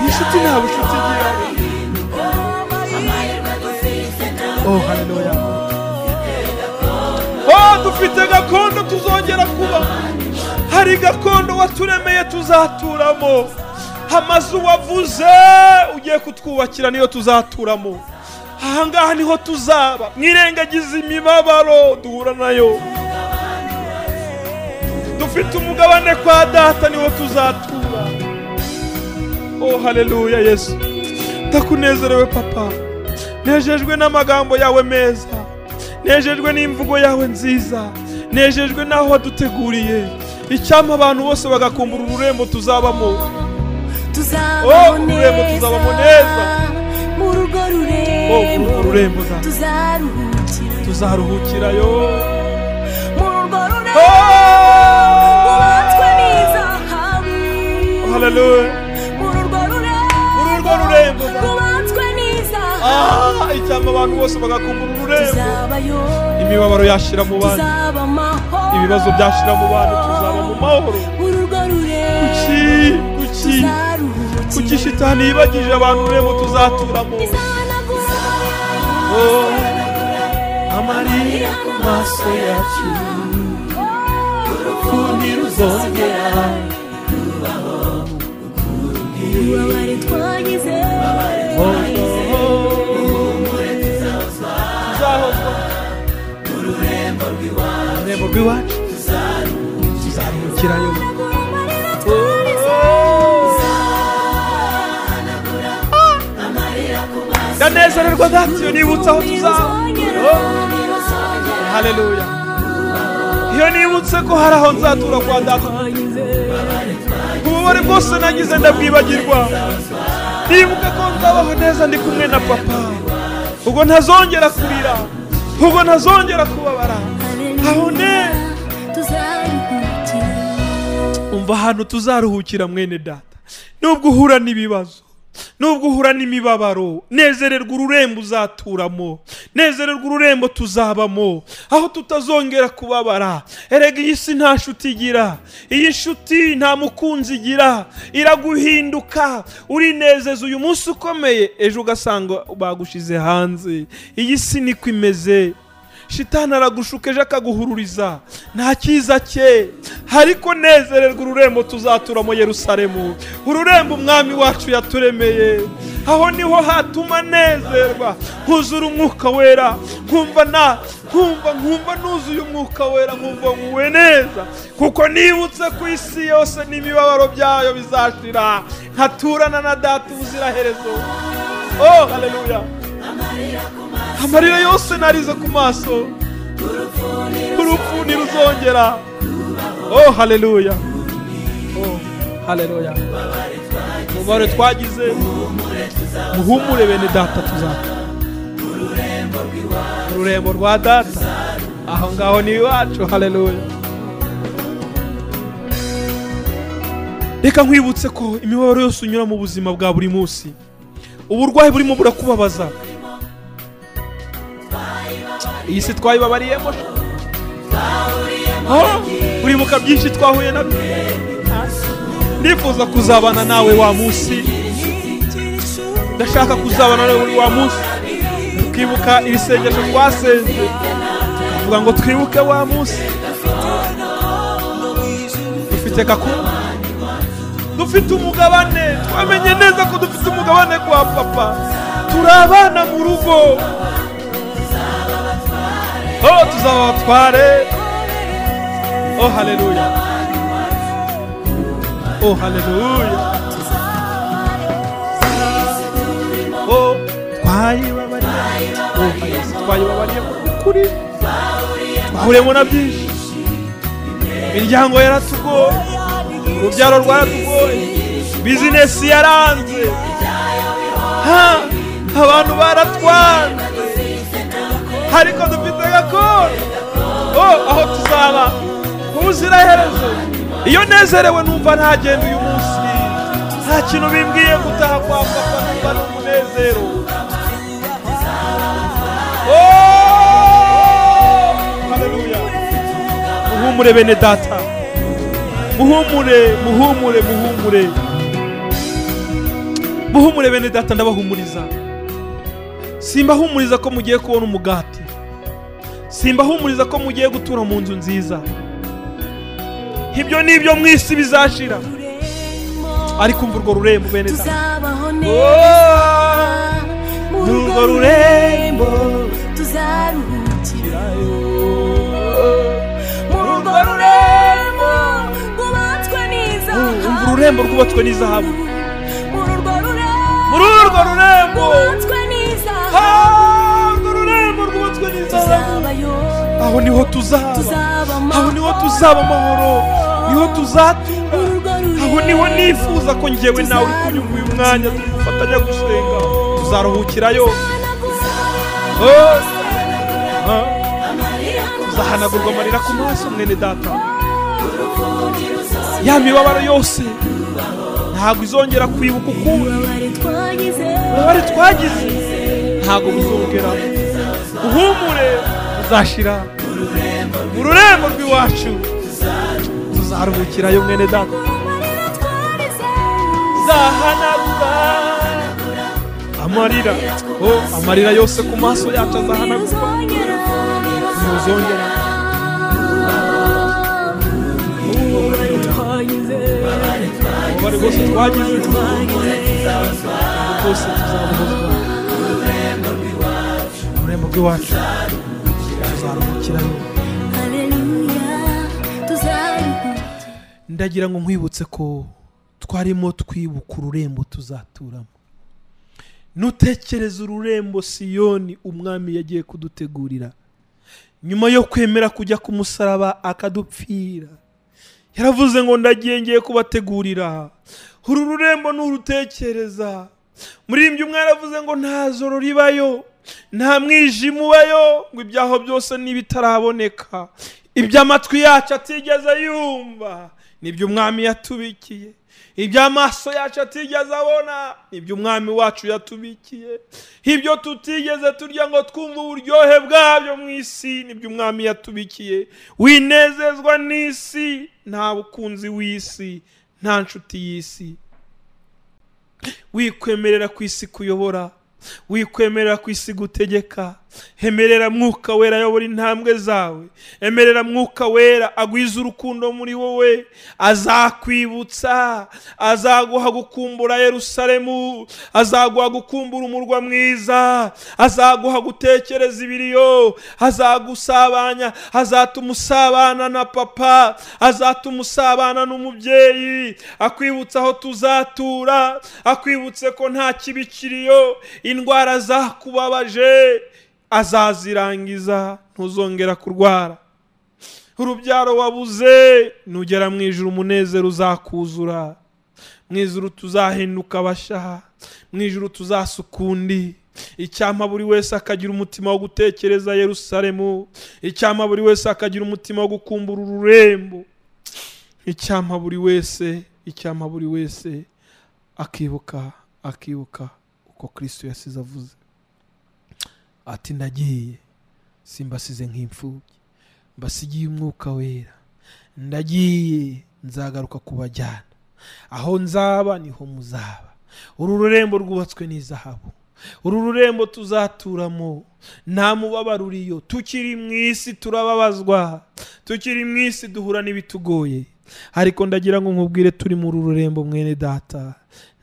nshuti nta bucuti igira oh haleluya oh dufite gakondo tuzongera kuba hari gakondo waturemeye tuzaturamo amazu wavuze ugiye kutwubakira niyo tuzaturamo ahangaha niho tuzaba mwirengagiza imibabaro duhura nayo dufite umugabane kwa data niho tuzatura oh haleluya yesu ndakunezerewe papa nejejwe n'amagambo yawe meza nejejwe n'imvugo yawe nziza nejejwe n'aho waduteguriye icyampa abantu bose bagakumbura ururembo tuzabamo tuzabaho Oh, ururembo neza tuzabamo neza. urugo urugo rurembo rurembo za- tuzaruhukira tuzaruhukirayo mu rugo rurembo Oh! rwubatswe n'izahabu Hallelujah. mu rugo Urugo rurembo rurembo za- rwubatswe n'izahabu Ah, icyampa abantu bose bagakumbura ururembo tuzabayo imibabaro yashira mu bantu tuzaba amahoro ibibazo byashira mu bantu tuzaba mu mahoro urugo rurembo kuki kuki kuki tuzaruhukira shitani yibagije abantu ururembo tuzaturamo izahanagura Oh, amarira ku maso yacu urukundi ruzongera ububabare twagize tuzahozwa ururembo rw'iwacu ururembo rw'iwacu tuzaruhukirayo ndanezererwa gatyo nibutse aho tuzaba Oh, haleluya iyo nibutse ko hari aho nzatura kwa data ububabare bwose nagize ndabwibagirwa nibuka ko nzabaho neza ndi kumwe na papa ubwo ntazongera kurira ubwo ntazongera kubabara aho neza umva ahantu tuzaruhukira mwene data nubwo uhura n'ibibazo nubwo uhura n'imibabaro nezererwa ururembo uzaturamo nezererwa ururembo tuzabamo aho tutazongera kubabara erega iyi si nta nshuti igira iyi nshuti nta mukunzi igira iraguhinduka urinezeza uyu munsi ukomeye ejo ugasanga bagushize hanze iyi si niko imeze shitani aragushuka ejo akaguhururiza nta cyiza cye ariko nezererwa ururembo tuzatura mu yerusalemu ururembo umwami wacu yaturemeye aho niho hatuma nezerwa nkuzura umwuka wera nkumva na nkumva nkumva nuzuye umwuka wera nkumva nguwe neza kuko nibutse ku isi yose n'imibabaro byayo bizashira nkaturana na data ubuziraherezo oh haleluya amarira yose narize ku maso urupfu ntiruzongera oh haleluya oh haleluya umubare twagize muhumure bene data tuzakora ururembo rwa data aho ngaho ni iwacu haleluya reka nkwibutse ko imibabaro yose unyura mu buzima bwa buri munsi uburwayi burimo burakubabaza iyi si twayibabariyemo Oh, uribuka byinshi twahuye nabyo ndifuza kuzabana nawe wa munsi ndashaka kuzabana nawe buri wa munsi tukibuka iri sengesho twasenze tukavuga ngo twibuke wa munsi dufite kakuru dufite umugabane twamenye neza ko dufite umugabane kwa papa turi abana mu rugo Oh, tuzabatware. Oh, haleluya. Oh, haleluya. Oh, twayibabariye. Oh, Yesu, twayibabariye mu kuri. Twahuriyemo na byinshi. Imiryango yaratugoye. Urubyaro rwaratugoye. Bizinesi yaranze. Ha, abantu baratwanze ariko dufite gakondo oh aho tuzaba ubuziraherezo iyo nezerewe numva ntagenda uyu munsi nta kintu bimbwiye gutaha kwa papa numva ni umunezero Oh! Haleluya. muhumure bene data muhumure muhumure muhumure muhumure bene data ndabahumuriza simbahumuriza ko mugiye kubona umugati simbahumuriza ko mugiye gutura mu nzu nziza ibyo ni ibyo mu isi bizashira ariko umva urwo rurembo bene data tuzabaho neza Oh, mu urwo rugo rurembo tuzaruhukira mu rugo urwo rurembo rwubatswe n'izahabu Umva ururembo rwubatswe n'izahabu mu rugo rurembo muri urwo rurembo rwubatswe n'izahabu Ah, urwo rurembo rwubatswe n'izahabu tuzabayo aho niho tuzaba tuzaba aho niho tuzaba amahoro niho tuzatura urugo rurembo aho niho nifuza ko ngewe nawe uri kunyumva uyu mwanya turi gufatanya gusenga uzaruhukira yose Oh! Ah, uzahanagurwa amarira ku maso mwene data ya mibabaro yose ntabwo izongera kwibuka ukundi ububabare twagize ntabwo buzongera uhumure uzashira mu rurembo rw'iwacu tuzaruhukirayo mwene data zahanagura amarira oh, amarira yose ku maso yacu azahanagura ntuzongera ububabare bwose twagize bwose tuzabuhozwa mu rurembo rw'iwacu tuzaruhukirayo ndagira ngo nkwibutse ko twarimo twibuka ururembo tuzaturamo nutekereza ururembo siyoni umwami yagiye kudutegurira nyuma yo kwemera kujya ku musaraba akadupfira yaravuze ngo ndagiye ngiye kubategurira uru rurembo nurutekereza muririmbyi umwe yaravuze ngo nta zoro ribayo nta mwijima ubayo ngo ibyaho byose n'ibitaraboneka iby'amatwi yacu atigeze yumva nibyo umwami yatubikiye iby'amaso yacu atigeze abona nibyo umwami wacu yatubikiye ibyo tutigeze turya ngo twumve uburyohe bwabyo mu isi nibyo umwami yatubikiye winezezwa n'isi nta bukunzi w'isi nta nshuti y'isi wikwemerera ku isi kuyobora wikwemerera ku isi gutegeka emerera mwuka wera ayobora intambwe zawe emerera mwuka wera agwize urukundo muri wowe azakwibutsa azaguha gukumbura yerusalemu azaguha gukumbura umurwa mwiza azaguha gutekereza ibiriyo azagusabanya azatuma usabana na papa azatuma usabana n'umubyeyi akwibutsa aho tuzatura akwibutse ko nta kibi kiriyo indwara zakubabaje azazirangiza ntuzongera kurwara urubyaro wabuze nugera mu ijuru umunezero uzakuzura mu ijuru tuzahinduka abashaha mu ijuru tuzasukundi icyampa buri wese akagira umutima wo gutekereza yerusalemu icyampa buri wese akagira umutima wo gukumbura ururembo icyampa buri wese icyampa buri wese akibuka akibuka uko kristo yasize avuze ati ndagiye simbasize nk'imfubyi mbasigiye umwuka wera ndagiye nzagaruka kubajyana aho nzaba niho muzaba uru rurembo rwubatswe n'izahabu uru rurembo tuzaturamo nta mubabaro uriyo tukiri mu isi turababazwa tukiri mu isi duhura n'ibitugoye ariko ndagira ngo nkubwire turi muri uru rurembo mwene data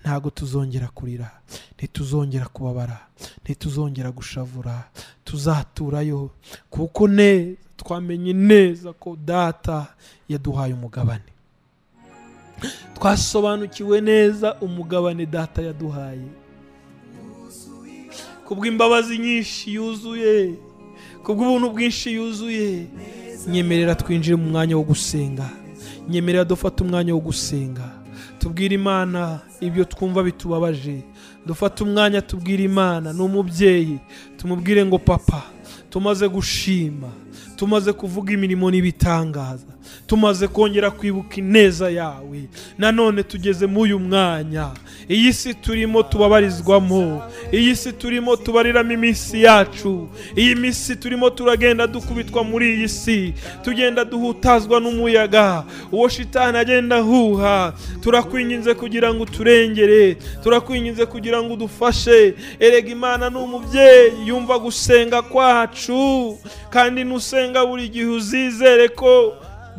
ntabwo tuzongera kurira ntituzongera kubabara ntituzongera gushavura tuzaturayo kuko neza twamenye neza ko data yaduhaye umugabane twasobanukiwe neza umugabane data yaduhaye kubw'imbabazi nyinshi yuzuye kubw'ubuntu bwinshi yuzuye nyemerera twinjire mu mwanya wo gusenga nyemerera dufate umwanya wo gusenga tubwire imana ibyo twumva bitubabaje dufate umwanya tubwire imana ni umubyeyi tumubwire ngo papa tumaze gushima tumaze kuvuga imirimo n'ibitangaza tumaze kongera kwibuka ineza yawe nanone tugeze muri uyu mwanya iyi si turimo tubabarizwamo iyi si turimo tubariramo iminsi yacu iyi minsi turimo turagenda dukubitwa muri iyi si tugenda duhutazwa n'umuyaga uwo shitani agenda ahuha turakwinginze kugira ngo uturengere turakwinginze kugira ngo udufashe erega imana ni umubyeyi yumva gusenga kwacu kandi nusenga buri gihe uzizere ko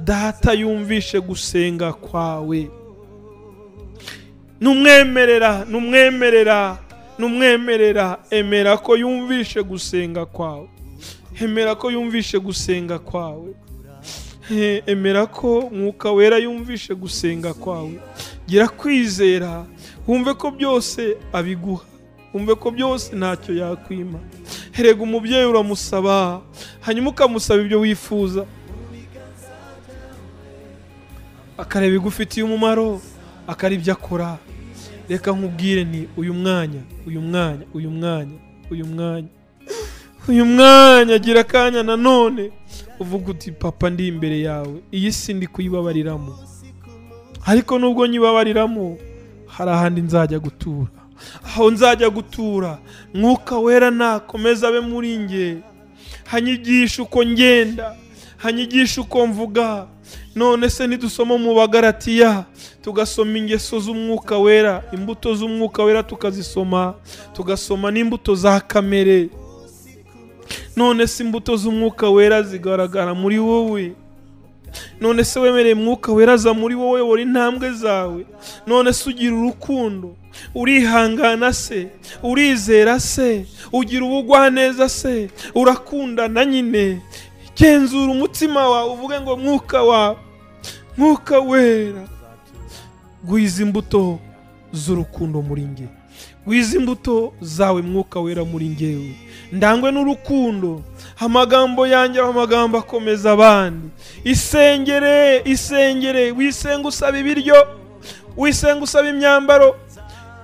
data yumvishe gusenga kwawe numwemerera numwemerera numwemerera emera ko yumvishe gusenga kwawe emera ko yumvishe gusenga kwawe Eh, emera ko mwuka wera yumvishe gusenga kwawe gira kwizera wumve ko byose abiguha wumve ko byose ntacyo yakwima erega umubyeyi uramusaba hanyuma ukamusaba ibyo wifuza akareba igufitiye umumaro akaribyo akora reka nkubwire ni uyu mwanya uyu mwanya uyu mwanya uyu mwanya uyu mwanya gira akanya nanone uvuga uti papa ndi imbere yawe iyi si ndi kuyibabariramo ariko nubwo nyibabariramo hari ahandi nzajya gutura aho nzajya gutura mwuka wera nakomeza abe muri nge hanyigisha uko ngenda hanyigisha uko mvuga none se nidusoma mu bagaratiya tugasoma ingeso z'umwuka wera imbuto z'umwuka wera tukazisoma tugasoma n'imbuto za kamere none se imbuto z'umwuka wera zigaragara muri wowe none se wemereye umwuka wera aza muri wowe buri ntambwe zawe none se ugira urukundo urihangana se urizera se ugira ubugwaneza se urakundana nyine genzura umutima wawe uvuge ngo mwuka wawe mwuka wera gwiza imbuto z'urukundo muri nge gwiza imbuto zawe mwuka wera muri ngewe ndangwe n'urukundo amagambo yanjye aba amagambo akomeza abandi isengere isengere wisenge usaba ibiryo wisenge usaba imyambaro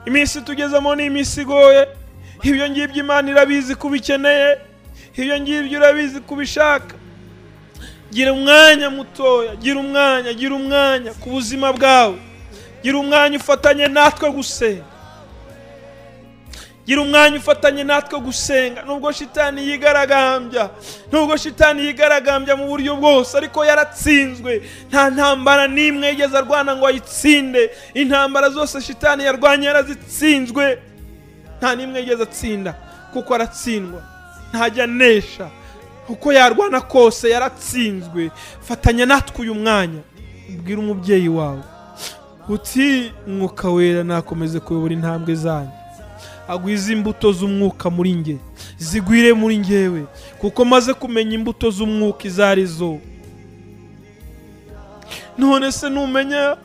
iminsi tugezemo ni iminsi igoye ibyo ngibyo imana irabizi ko ubikeneye ibyo ngibyo urabizi ko ubishaka gira umwanya mutoya gira umwanya gira umwanya ku buzima bwawe gira umwanya ufatanye natwe gusenga gira umwanya ufatanye natwe gusenga nubwo shitani yigaragambya nubwo shitani yigaragambya mu buryo bwose ariko yaratsinzwe nta ntambara n'imwe yigeze arwana ngo ayitsinde intambara zose shitani yarwanya yarazitsinzwe nta n'imwe yigeze atsinda kuko aratsindwa ntajya anesha uko yarwana kose yaratsinzwe fatanya natwe uyu mwanya ubwira umubyeyi wawe uti mwuka wera nakomeze kuyobora intambwe zanyu agwize imbuto z'umwuka muri nge zigwire muri ngewe kuko maze kumenya imbuto z'umwuka izo ari zo none se numenya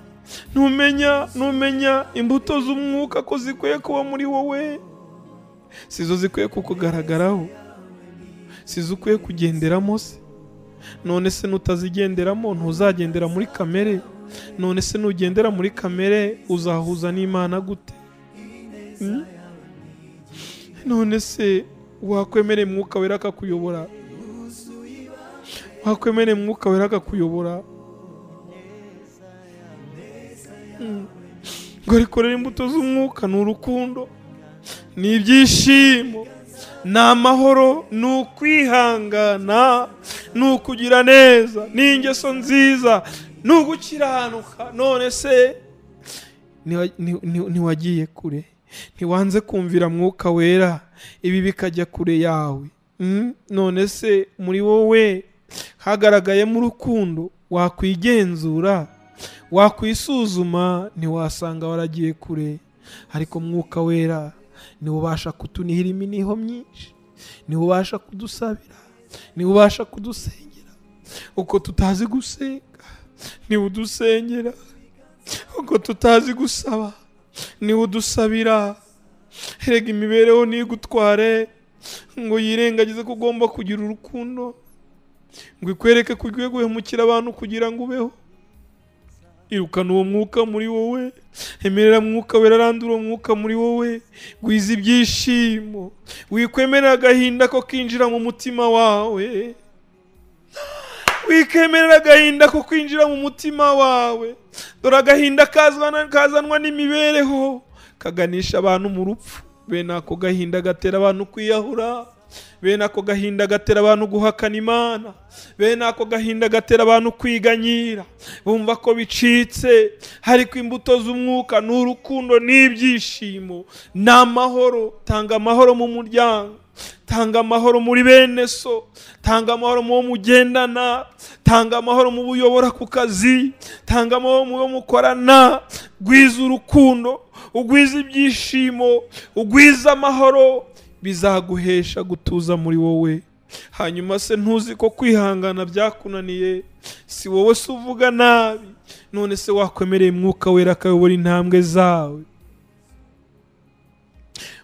numenya numenya imbuto z'umwuka ko zikwiye kuba muri wowe si zo zikwiye kukugaragaraho si zo ukwiye kugenderamo se none se nutazigenderamo ntuzagendera muri kamere none se nugendera muri kamere uzahuza n'imana gute none se wakwemereye umwuka wera akakuyobora wakwemereye umwuka wera akakuyobora ngo rikorere imbuto z'umwuka ni urukundo ni ibyishimo ni amahoro ni ukwihangana ni ukugira neza ni ingeso nziza ni ugukiranuka none se ntiwagiye kure ntiwanze kumvira mwuka wera ibi bikajya kure yawe none se muri wowe hagaragayemo urukundo wakwigenzura wakwisuzuma ntiwasanga waragiye kure ariko mwuka wera niwe ubasha kutunihira iminiho myinshi niwe ubasha kudusabira niwe ubasha kudusengera uko tutazi gusenga niwe udusengera uko tutazi gusaba niwe udusabira erega imibereho ntigutware ngo yirengagize ko ugomba kugira urukundo ngo ikwereke ko ugiye guhemukira abantu kugira ngo ubeho irukana uwo mwuka muri wowe emerera mwuka wera arandura uwo mwuka muri wowe gwiza ibyishimo wikwemerera agahinda ko kinjira mu mutima wawe wikemerera agahinda ko kwinjira mu mutima wawe dore agahinda kazanwa n'imibereho kaganisha abantu mu rupfu bene ako gahinda gatera abantu kwiyahura bene ako gahinda gatera abantu guhakana imana bene ako gahinda gatera abantu kwiganyira bumva ko bicitse ariko imbuto z'umwuka ni urukundo n'ibyishimo ni amahoro tanga amahoro mu muryango tanga amahoro muri bene so tanga amahoro mu bo mugendana tanga amahoro mu bo uyobora ku kazi tanga amahoro mu bo mukorana gwiza urukundo ugwiza ibyishimo ugwiza amahoro bizaguhesha gutuza muri wowe hanyuma se ntuzi ko kwihangana byakunaniye si wowe se uvuga nabi none se wakwemereye umwuka wera akayobora intambwe zawe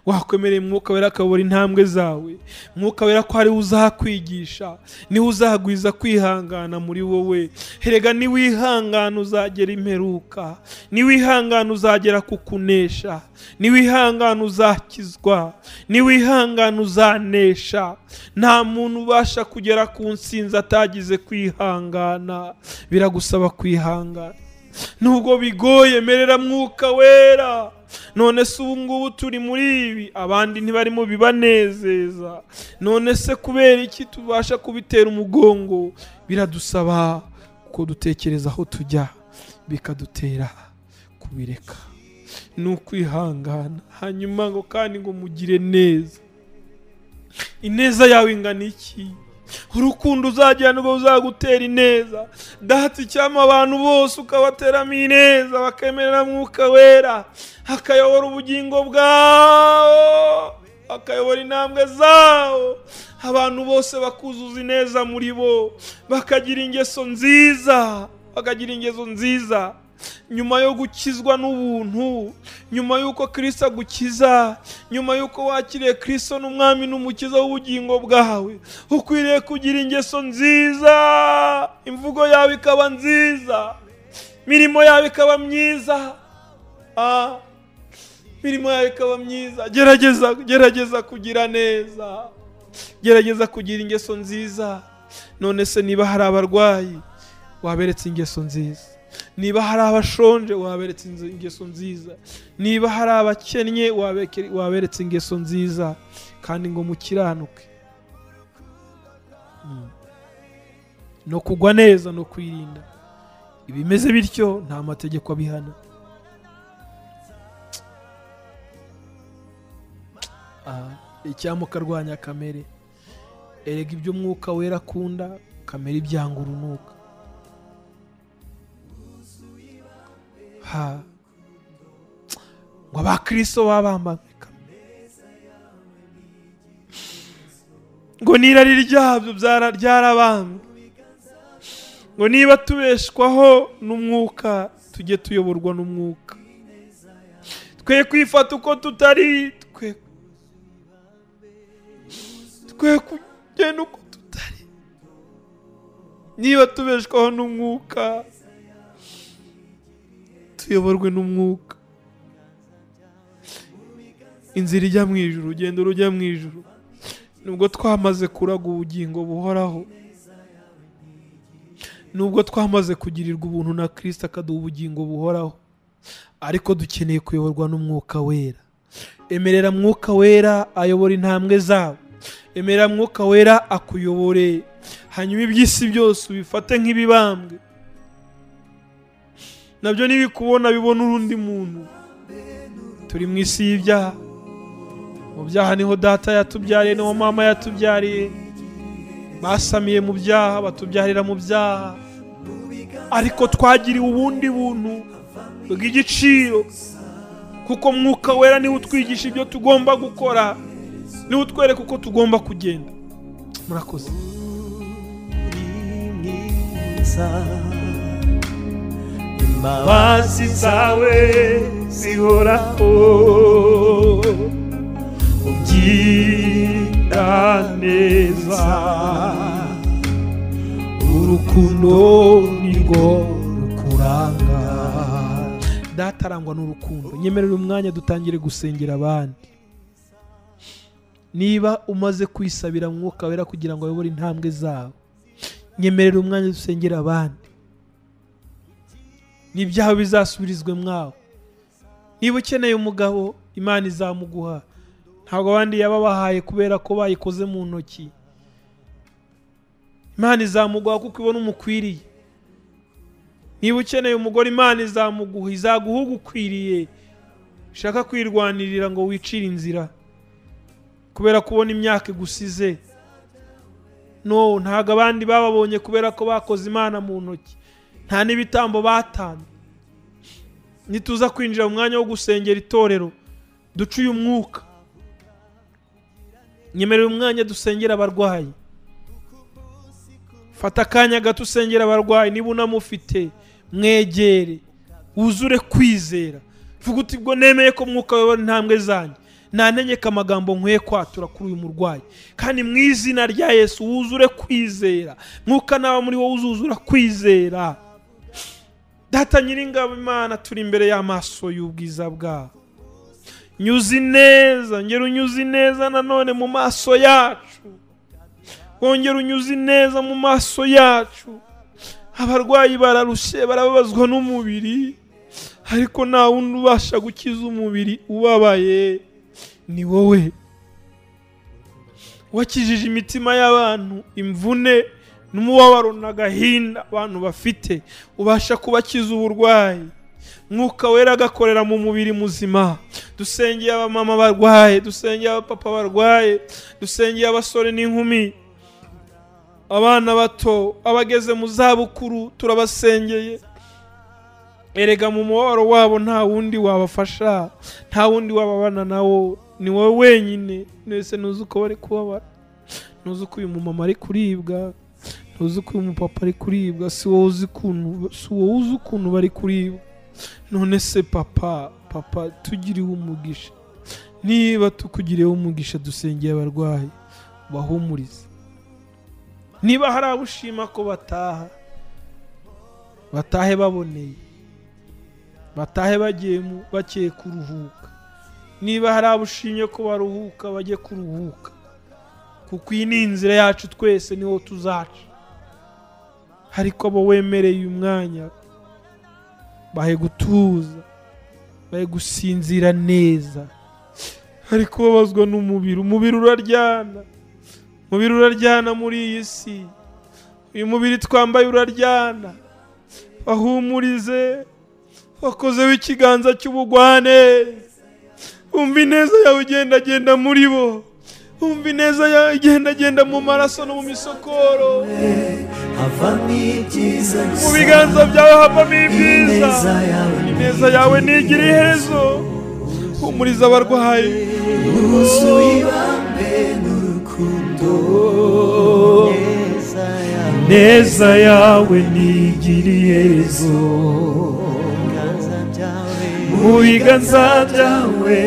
wakwemereye mwuka wera akayobora intambwe zawe mwuka wera ko ariwe uzakwigisha niwe uzagwiza kwihangana muri wowe herega niwihangana uzagera imperuka niwihangana uzagera ku kunesha niwihangana uzakizwa niwihangana uzanesha nta muntu ubasha kugera ku nsinzi atagize kwihangana biragusaba kwihangana nubwo bigoye merera mwuka wera none se ubu ngubu turi muri ibi abandi ntibarimo bibanezeza none se kubera iki tubasha kubitera umugongo biradusaba ko dutekereza aho tujya bikadutera kubireka ni ukwihangana hanyuma ngo kandi ngo mugire neza ineza yawe ingana iki urukundo uzagira nibwo uzagutera ineza data icyama abantu bose ukabateramo ineza bakemerera mwuka wera akayobora ubugingo bwawo akayobora intambwe zawo abantu bose bakuzuza ineza muri bo bakagira ingeso nziza bakagira ingeso nziza nyuma yo gukizwa n'ubuntu nyuma y'uko kirisito agukiza nyuma y'uko wakiriye kirisito n'umwami n'umukiza w'ubugingo bwawe ukwiriye kugira ingeso nziza imvugo yawe ikaba nziza imirimo yawe ikaba myiza imirimo yawe ikaba myiza gerageza gerageza kugira neza gerageza kugira ingeso nziza none se niba hari abarwayi waberetse ingeso nziza niba hari abashonje waberetse ingeso nziza niba hari abakennye waberetse ingeso nziza kandi ngo mukiranuke no kugwa neza no kwirinda ibimeze bityo nta mategeko abihana icyamukarwanya kamere erega ibyo umwuka wera akunda kamere ibyanga urunuka ngo abakristo baba bambaye ngo n'irari ryabyo ryarabambwe ngo niba tubeshwaho n'umwuka tujye tuyoborwa n'umwuka twe kwifata uko tutari twe twe kugenda uko tutari niba tubeshwaho n'umwuka tuyoborwe n'umwuka inzira ijya mu ijuru urugendo rujya mu ijuru nubwo twamaze kuraga ubugingo buhoraho nubwo twamaze kugirirwa ubuntu na kirisita akaduha ubugingo buhoraho ariko dukeneye kuyoborwa n'umwuka wera emerera mwuka wera ayobora intambwe zabo emerera mwuka wera akuyobore hanyuma iby'isi byose ubifate nk'ibibambwe nabyo ntibikubona bibona urundi muntu turi mu isi y'ibyaha mu byaha niho data yatubyariye niho mama yatubyariye basamiye mu byaha batubyarira mu byaha ariko twagiriwe ubundi buntu bw'igiciro kuko mwuka wera niwe utwigisha ibyo tugomba gukora niwe utwereka uko tugomba kugenda murakoze imbabazi zawe zihoraho ubyira neza urukundo nirwo rukuranga data arangwa n'urukundo nyemerera umwanya dutangire gusengera abandi niba umaze kwisabira mwuka wera kugira ngo ayobore intambwe zabo nyemerera umwanya dusengera abandi n'ibyaha bizasubirizwe mwawe niba ukeneye umugabo imana izamuguha ntabwo abandi yababahaye kubera ko bayikoze mu ntoki imana izamuguha kuko ibona umukwiriye niba ukeneye umugore imana izamuguha izaguha ugukwiriye ushaka kwirwanirira ngo wicire inzira kubera kubona imyaka igusize no ntabwo abandi bababonye kubera ko bakoze imana mu ntoki nta n'ibitambo batanze nituza kwinjira mu mwanya wo gusengera itorero duce uyu mwuka nyemerera umwanya dusengera abarwayi fata akanya gato usengera abarwayi niba unamufite mwegere wuzure kwizera vuga uti ubwo nemeye ko mwuka wabona intambwe zanjye ntantegeka amagambo nkwiye kwatura kuri uyu murwayi kandi mu izina rya yesu wuzure kwizera mwuka nawe muri wowe uzuzura kwizera data nyiringabo imana turi imbere y'amaso y'ubwiza bwawe nyuzi neza ngera unyuzi neza nanone mu maso yacu wongera unyuzi neza mu maso yacu abarwayi bararushye barababazwa n'umubiri ariko nta wundi ubasha gukiza umubiri ubabaye ni wowe wakijije imitima y'abantu imvune n'umubabaro n'agahinda abantu bafite ubasha kubakiza uburwayi mwuka wera agakorera mu mubiri muzima dusengeye abamama barwaye dusengeye abapapa barwaye dusengeye abasore n'inkumi abana bato abageze mu zabukuru turabasengeye erega mu mubabaro wabo nta wundi wabafasha nta wundi wababana nawo ni wowe wenyine mwese ntuzi uko bari kubabara ntuzi uko uyu mumama ari kuribwa ntuzi uko uyu mupapa ari kuribwa si wowe uzi ukuntu si wowe uzi ukuntu bari kuribwa none se papa papa tugiriwe umugisha niba tukugiriyeho umugisha dusengeye abarwayi bahumurize niba hari abo ushima ko bataha batahe baboneye batahe bagiye bagiye kuruhuka niba hari abo ushimye ko baruhuka bajye kuruhuka kuko iyi ni inzira yacu twese niho tuzaca ariko abo wemereye uyu mwanya bahe gutuza bahe gusinzira neza ari kubabazwa n'umubiri umubiri uraryana umubiri uraryana muri iyi si uyu mubiri twambaye uraryana bahumurize wakozeho ikiganza cy'ubugwane umva ineza yawe ugendagenda muri bo umva ineza yawe igendagenda mu maraso no mu misokoro havamo ibyiza mu biganza byawe havamo ibyiza ineza yawe ineza yawe ntigira iherezo humuriza abarwayi yuzuye ibambe n'urukundo ineza yawe neza yawe ntigira iherezo ibiganza byawe mu biganza byawe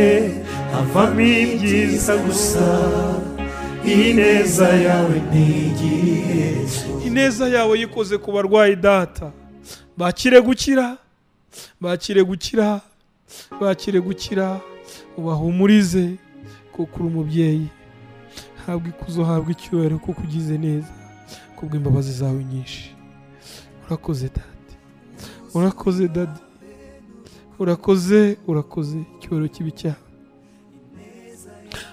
havamo ibyiza gusa iyi neza yawe ntigira iherezo ineza yawe yikoze ku barwayi data bakire gukira bakire gukira bakire gukira ubahumurize kuko uri umubyeyi habwa ikuzo habwa icyubahiro kuko ugize neza kubw'imbabazi zawe nyinshi urakoze dade urakoze dade urakoze urakoze icyubahiro kibi cyawe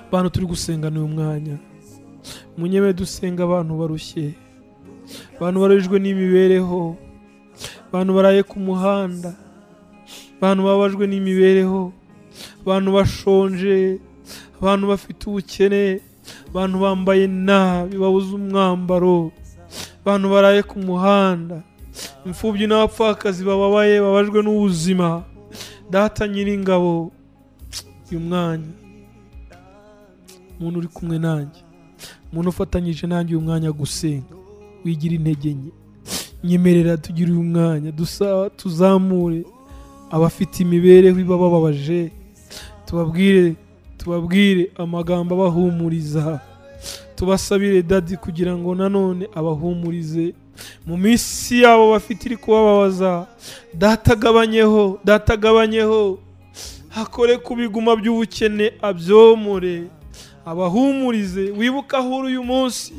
abantu turi gusengana uyu mwanya munyeme dusenga abantu barushye abantu barajwe n'imibereho abantu baraye ku muhanda abantu babajwe n'imibereho abantu bashonje abantu bafite ubukene abantu bambaye nabi babuze umwambaro abantu baraye ku muhanda imfubyi n'abapfakazi bababaye babajwe n'ubuzima data nyiringabo uyu mwanya umuntu uri kumwe nanjye umuntu ufatanyije nanjye uyu mwanya gusenga wigira intege nke nyemerera tugire uyu mwanya dusa tuzamure abafite imibereho iba bababaje tubabwire tubabwire amagambo abahumuriza tubasabire dadi kugira ngo nanone abahumurize mu minsi yabo bafite iri kubababaza datagabanyeho datagabanyeho akore ku biguma by'ubukene abyomore abahumurize wibuke aho uri uyu munsi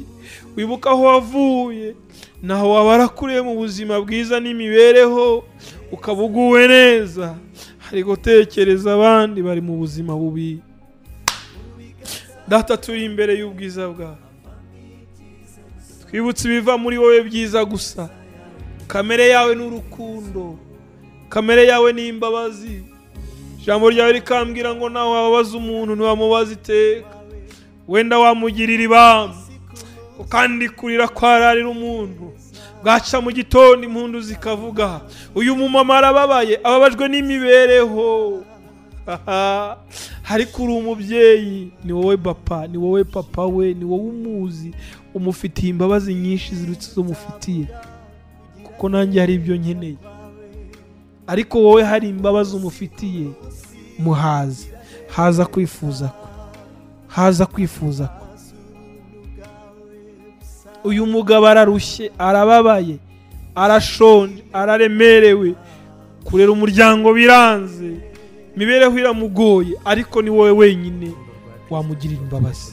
wibuke aho wavuye naho waba warakuriye mu buzima bwiza n'imibereho ukaba uguwe neza hari gutekereza abandi bari mu buzima bubi data turi imbere y'ubwiza bwawe twibutse ibiva muri wowe byiza gusa kamere yawe ni urukundo kamere yawe ni imbabazi ijambo ryawe rikambwira ngo nawe wababaza umuntu ntiwamubaza iteka wenda wamugirira ibamba kandi kurira kwararira umuntu bwaca mu gitondo impundu zikavuga uyu mumama arababaye ababajwe n'imibereho Haha. ariko uri umubyeyi ni wowe papa ni wowe papa we ni wowe umuzi umufitiye imbabazi nyinshi zirutse izo umufitiye kuko nanjye hari ibyo nkeneye ariko wowe hari imbabazi umufitiye muhazi haza kwifuza kwe haza kwifuza kwe uyu mugabo ararushye arababaye arashonje araremerewe kurera umuryango biranze imibereho iramugoye ariko ni wowe wenyine wamugirira imbabazi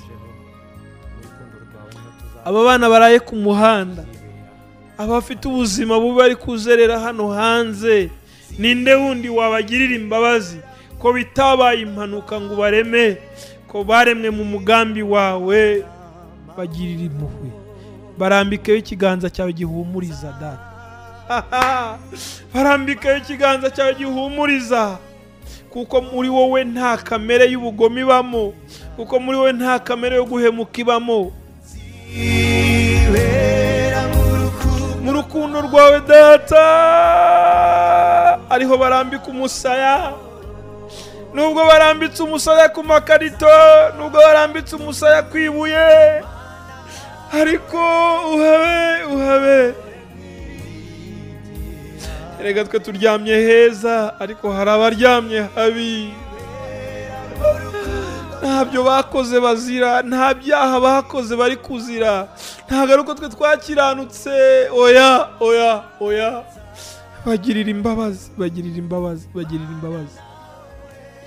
aba bana baraye ku muhanda abafite ubuzima bubi bari kuzerera hano hanze ninde wundi wabagirira imbabazi ko bitabaye impanuka ngo ubareme ko baremwe mu mugambi wawe bagirira impuhwe barambikeho ikiganza cyawe gihumuriza data barambikeho ikiganza cyawe gihumuriza kuko muri wowe nta kamere y'ubugome ibamo kuko muri wowe nta kamere yo guhemuka ibamo mu rukundo rwawe data ariho barambika umusaya nubwo barambitse umusaya ku makarito nubwo barambitse umusaya ku ibuye ariko uhabe uhabe erega twe turyamye heza ariko hari abaryamye habi ntabyo bakoze bazira nta byaha bakoze bari kuzira ntabwo ari uko twe twakiranutse oya oya oya bagirira imbabazi bagirira imbabazi bagirira imbabazi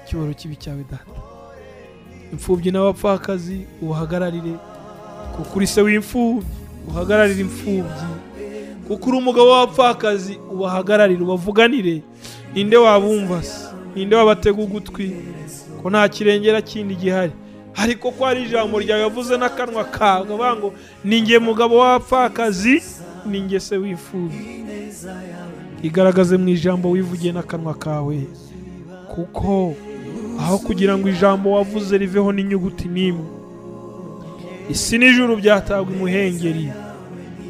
icyubahiro kibi cyawe data imfubyi n'abapfakazi ubahagararire kuko uri se w'imfubyi uhagararire imfubyi kuko uri umugabo w'abapfakazi ubahagararire ubavuganire ninde wabumva se ninde wabatega ugutwi ko nta kirengera kindi gihari ariko ko hari ijambo ryawe yavuze n'akanwa kawe akavuga ngo ni nge mugabo w'abapfakazi ni nge se wifuza igaragaze mu ijambo wivugiye n'akanwa kawe kuko aho kugira ngo ijambo wavuze riveho n'inyuguti n'imwe isi n'ijuru byatagwa imuhengeri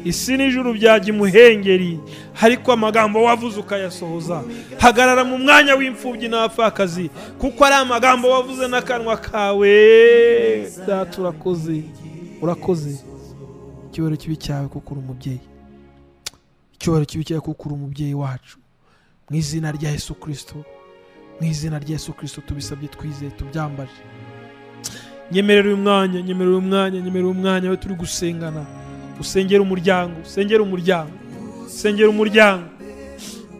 isi n'ijuru byajya imuhengeri ariko amagambo wavuze ukayasohoza hagarara mu mwanya w'imfubyi n'abapfakazi kuko ari amagambo wavuze n'akanwa kawe data urakoze urakoze icyubahiro kibi cyawe kuko uri umubyeyi icyubahiro kibi cyawe kuko uri umubyeyi wacu mu izina rya yesu kirisito mu izina rya yesu kirisito tubisabye twizeye tubyambaje nyemerera uyu mwanya nyemerera uyu mwanya nyemerera uyu mwanya we turi gusengana usengera umuryango usengera umuryango usengera umuryango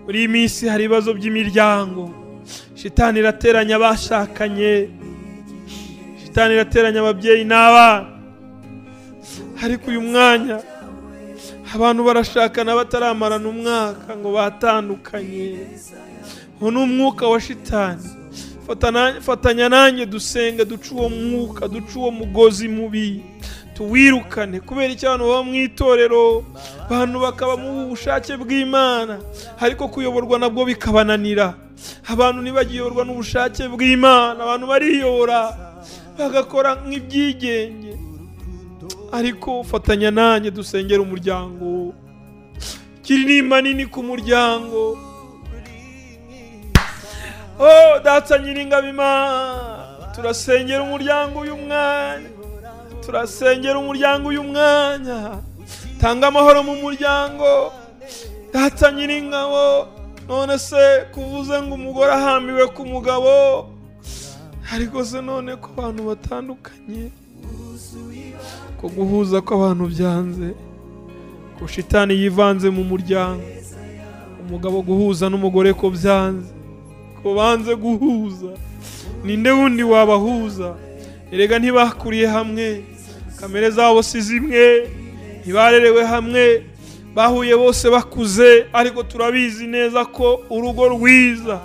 muri iyi minsi hari ibibazo by'imiryango shitani irateranya abashakanye shitani irateranya ababyeyi n'abana ariko uyu mwanya abantu barashakana bataramarana umwaka ngo batandukanye uwo ni umwuka wa shitani Fatana- fatanya nanjye dusenga duce uwo mwuka duce uwo mugozi mubi tuwirukane kubera icyo abantu baba mu itorero abantu bakaba mu bushake bw'imana ariko kuyoborwa nabwo bikabananira abantu ntibagiyoborwa n'ubushake bw'imana abantu bariyobora bagakora nk'ibyigenge ariko fatanya nanjye dusengera umuryango kirinimba nini ku muryango Oh, data nyiringabima turasengera umuryango uyu mwanya turasengera umuryango uyu mwanya tanga amahoro mu muryango data nyiringabo none se kuvuze ngo umugore ahambiwe ku mugabo ariko se none ko abantu batandukanye ko guhuza kw'abantu byanze ko shitani yivanze mu muryango umugabo guhuza n'umugore ko byanze ko banze guhuza ninde wundi wabahuza erega ntibakuriye hamwe kamere zabo si zimwe ntibarerewe hamwe bahuye bose bakuze ariko turabizi neza ko urugo rwiza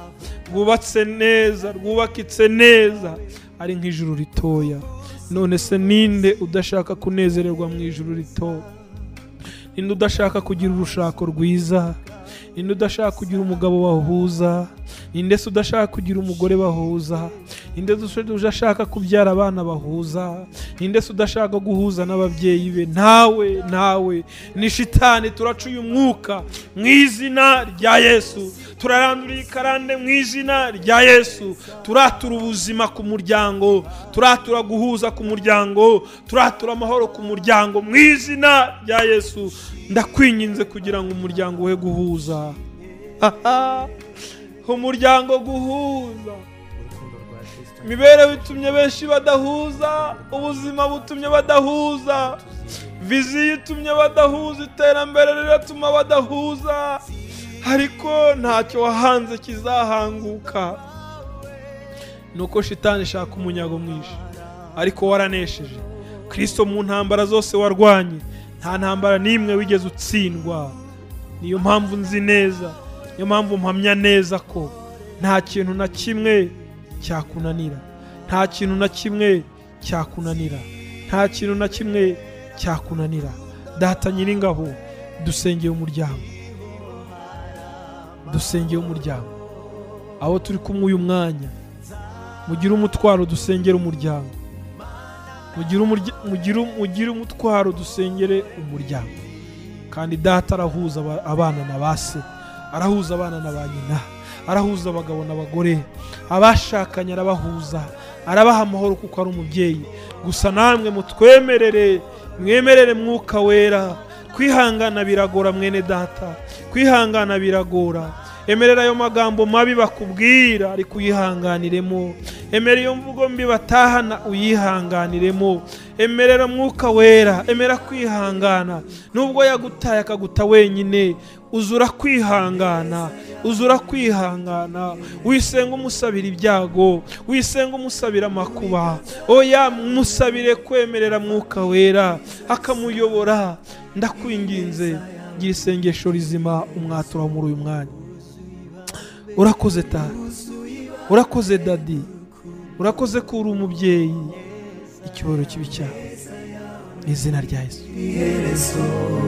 rwubatse neza rwubakitse neza ari nk'ijuru ritoya none se ninde udashaka kunezererwa mu ijuru ritoya ninde udashaka kugira urushako rwiza ninde udashaka kugira umugabo bahuza ninde se udashaka kugira umugore bahuza ninde se udashaka kubyara abana bahuza ninde se udashaka guhuza n'ababyeyi be nawe nawe ni shitani turaca uyu mwuka mu izina rya yesu turarandura iyi karande mu izina rya yesu turatura ubuzima ku muryango turatura guhuza ku muryango turatura amahoro ku muryango mu izina rya yesu ndakwinginze kugira ngo umuryango we guhuza umuryango guhuza imibereho itumye benshi badahuza ubuzima butumye badahuza viziyo itumye badahuza iterambere riratuma badahuza ariko ntacyo wahanze kizahanguka nuko shitani ishaka umunyago mwinshi ariko waranesheje kirisito mu ntambara zose warwanye nta ntambara n'imwe wigeze utsindwa niyo mpamvu nzi neza niyo mpamvu mpamya neza ko nta kintu na kimwe cyakunanira nta kintu na kimwe cyakunanira nta kintu na kimwe cyakunanira data nyiringabo dusengeye umuryango dusengeye umuryango aho turi kumwe uyu mwanya mugire umutwaro dusengere umuryango mugire umurya- mugire- mugire umutwaro dusengere umuryango kandi data arahuza aba- abana na ba se arahuza abana na ba nyina arahuza abagabo n'abagore abashakanye arabahuza arabaha amahoro kuko ari umubyeyi gusa namwe mutwemerere mwemerere mwuka wera kwihangana biragora mwene data kwihangana biragora emerera ayo magambo mabi bakubwira ariko uyihanganiremo emera iyo mvugo mbi batahana uyihanganiremo emerera mwuka wera emera kwihangana nubwo yagutaye akaguta wenyine uzura kwihangana uzura kwihangana wisenga umusabira ibyago wisenga umusabira amakuba oya musabire kwemerera mwuka wera akamuyobora ndakwinginze gira isengesho rizima umwatura muri uyu mwanya urakoze tata urakoze dadi urakoze ko uri umubyeyi icyubahiro kibi cyawe mu izina rya yesu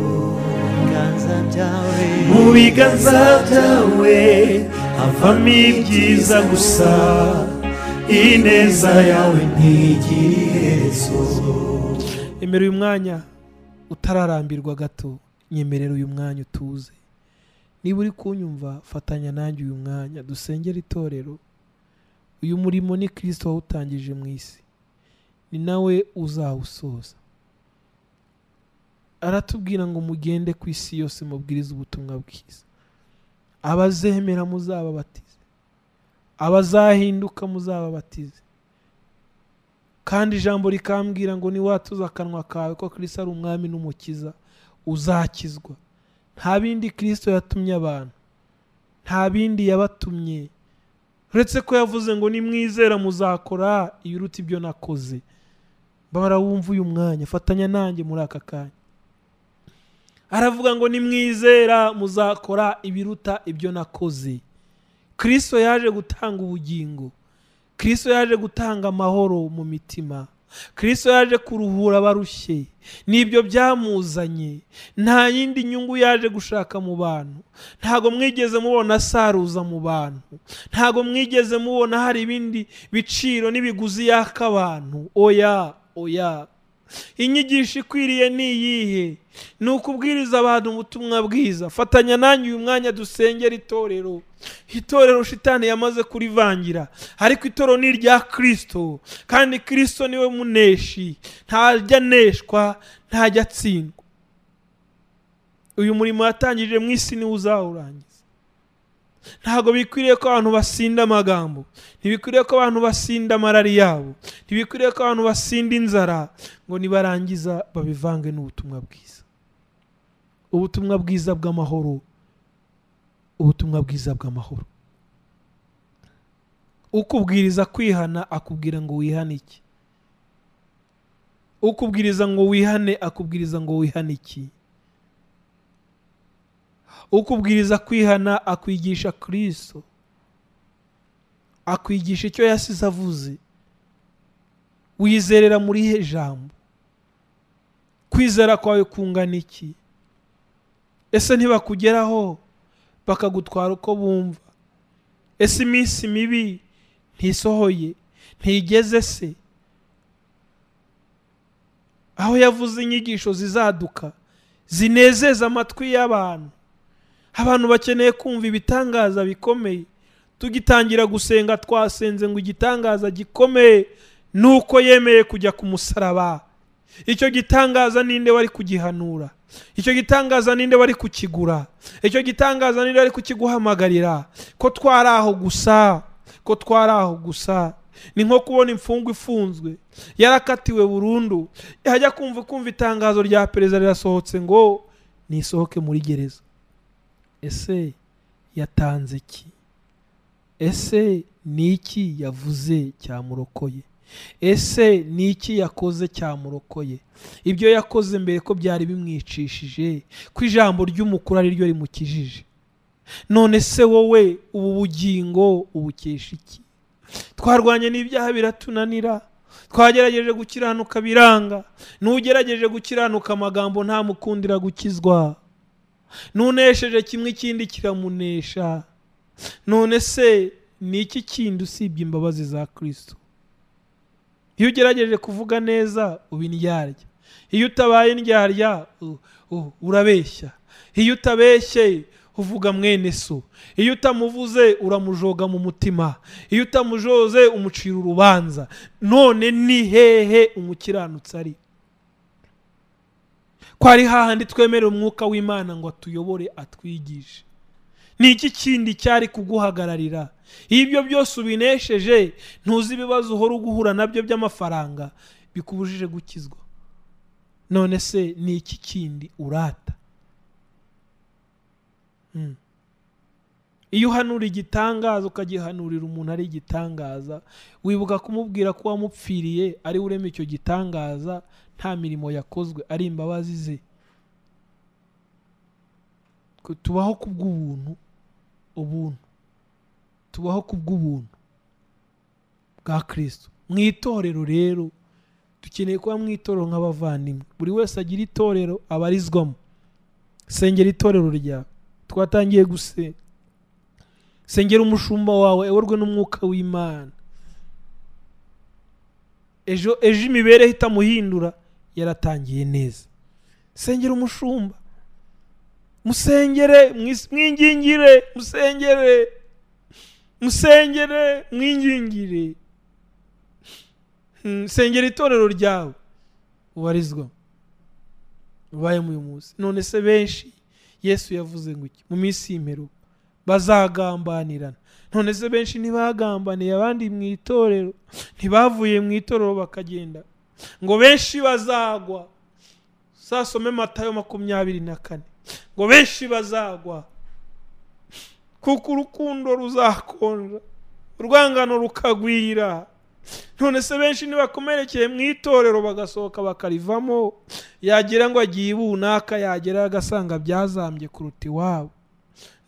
ibiganza byawe mu biganza byawe havamo ibyiza gusa ineza yawe ntigira iherezo emera uyu mwanya utararambirwa gato nyemerera uyu mwanya utuze niba uri kunyumva fatanya nanjye uyu mwanya dusengere itorero uyu murimo ni kirisito wawutangije mu isi ni nawe uzawusoza aratubwira ngo mugende ku isi yose mubwirize ubutumwa bwiza abazemera muzababatize abazahinduka muzababatize kandi ijambo rikambwira ngo niwatuza akanwa kawe ko kirisito ari umwami n'umukiza uzakizwa nta bindi kirisito yatumye abantu nta bindi yabatumye uretse ko yavuze ngo nimwizera muzakora ibiruta ibyo nakoze mbabara wumva uyu mwanya fatanya nanjye muri aka kanya aravuga ngo nimwizera muzakora ibiruta ibyo nakoze kirisito yaje gutanga ubugingo kirisito yaje gutanga amahoro mu mitima kirisito yaje kuruhura abarushye nibyo byamuzanye nta yindi nyungu yaje gushaka mu bantu ntago mwigeze mubona asaruza mu bantu ntago mwigeze mubona hari ibindi biciro n'ibiguzi yaka abantu oya oya inyigisho ikwiriye ni iyihe ni ukubwiriza abantu ubutumwa bwiza fatanya nanjye uyu mwanya dusengera itorero itorero shitani yamaze kurivangira ariko itorero ni irya kirisito kandi kirisito niwe muneshi ntajya aneshwa ntajya atsindwa uyu murimo yatangije mu isi niwe uzawurangiza ntabwo bikwiriye ko abantu basinda amagambo ntibikwiriye ko abantu basinda amarari yabo ntibikwiriye ko abantu basinda inzara ngo nibarangiza babivange n'ubutumwa bwiza ubutumwa bwiza bw'amahoro ubutumwa bwiza bw'amahoro ukubwiriza kwihana akubwira ngo wihane iki ukubwiriza ngo wihane akubwiriza ngo wihane iki ukubwiriza kwihana akwigisha kirisito akwigisha icyo yasize avuze wizerera muri he jambo kwizera kwawe kungana iki ese ntibakugeraho bakagutwara uko bumva ese iminsi mibi ntisohoye ntigeze se aho yavuze inyigisho zizaduka zinezeza amatwi y'abantu abantu bakeneye kumva ibitangaza bikomeye tugitangira gusenga twasenze ngo igitangaza gikomeye ni uko yemeye kujya ku musaraba icyo gitangaza ninde wari kugihanura icyo gitangaza ninde wari kukigura icyo gitangaza ninde wari kukiguhamagarira ko twari aho gusa ko twari aho gusa ni nko kubona imfungwa ifunzwe yarakatiwe burundu yajya kumva kumva itangazo rya perezida rirasohotse ngo nisohoke muri gereza ese yatanze iki ese ni iki yavuze cyamurokoye ese ni iki yakoze cyamurokoye ibyo yakoze mbere ko byari bimwicishije ko ijambo ry'umukuru ari ryo rimukijije none se wowe ubu bugingo ubukesha iki twarwanye n'ibyaha biratunanira twagerageje gukiranuka biranga n'ugerageje gukiranuka amagambo ntamukundira gukizwa n'unesheje kimwe ikindi kiramunesha none se ni iki kindi usibye imbabazi za kirisito iyo ugerageje kuvuga neza uba indyarya iyo utabaye indyarya u- u- urabeshya iyo utabeshye uvuga mwene so iyo utamuvuze uramujoga mu mutima iyo utamujoze umucira urubanza none ni hehe umukiranutsi ari ko ari hahandi twemerera umwuka w'imana ngo atuyobore atwigishe ni iki kindi cyari kuguhagararira iyo ibyo byose ubinesheje ntuzi ibibazo uhora uguhura nabyo by'amafaranga bikubujije gukizwa none se ni iki kindi urata Mm. iyo uhanura igitangaza ukagihanurira umuntu ari igitangaza wibuka kumubwira ko wamupfiriye ari we urema icyo gitangaza nta mirimo yakozwe ari imbabazi ze Ko tubaho ku bw'ubuntu ubuntu tubaho ku bw'ubuntu bwa kirisito mu itorero rero dukeneye kuba mu itorero nk'abavandimwe buri wese agira itorero abarizwamo sengera itorero ryawe twatangiye gusenga sengera umushumba wawe eworwe n'umwuka w'imana ejo ejo imibereho itamuhindura yaratangiye neza sengera umushumba musengere mwis- mwingingire musengere musengere mwingingire Mm, sengera itorero ryawe ubarizwa ubayemo uyu munsi none se benshi yesu yavuze ngo iki mu minsi y'imperuka bazagambanirana none se benshi ntibagambaniye abandi mu itorero ntibavuye mu itorero bakagenda ngo benshi bazagwa sasome matayo makumyabiri na kane ngo benshi bazagwa kuko urukundo ruzakonja urwangano rukagwira none se benshi ntibakomerekeye mu itorero bagasohoka bakarivamo yagira ngo agiye ibunaka yagera agasanga byazambye kuruta iwabo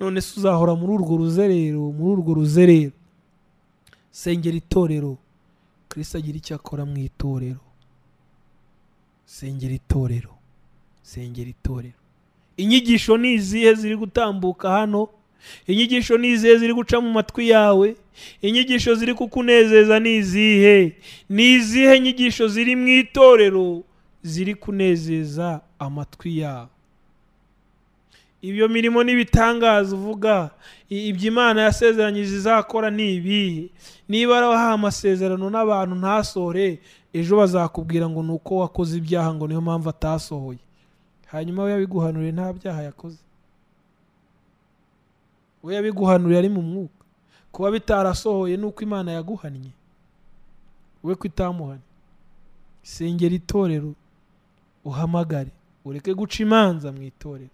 none se uzahora muri urwo ruzerero muri urwo ruzerero sengera itorero kirisito agira icyo akora mu itorero sengera itorero sengera itorero inyigisho ni izihe ziri gutambuka hano inyigisho ni izihe ziri guca mu matwi yawe inyigisho ziri kukunezeza ni izihe ni izihe nyigisho ziri mu itorero ziri kunezeza amatwi yawe ibyo mirimo n'ibitangaza uvuga i- ibyo imana yasezeranyije izakora ni ibihe niba wahaye amasezerano n'abantu ntasohore ejo bazakubwira ngo ni uko wakoze ibyaha ngo niyo mpamvu atasohoye hanyuma we yabiguhanuriye nta byaha yakoze we yabiguhanuriye ari mu mwuka kuba bitarasohoye ni uko imana yaguhannye we ko itamuhannye sengera itorero uhamagare ureke guca imanza mu itorero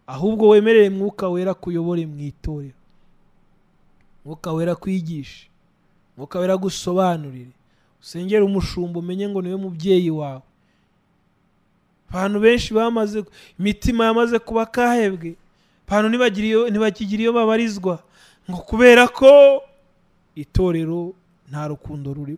ahubwo wemerere mwuka wera kuyobore mu itorero mwuka wera kwigishe mwuka wera gusobanurire usengere umushumba umenye ngo niwe mubyeyi wawe abantu benshi bamaze imitima yamaze kuba kahebwe abantu ntibagira iyo- ntibakigira iyo babarizwa ngo kubera ko itorero nta rukundo rurimo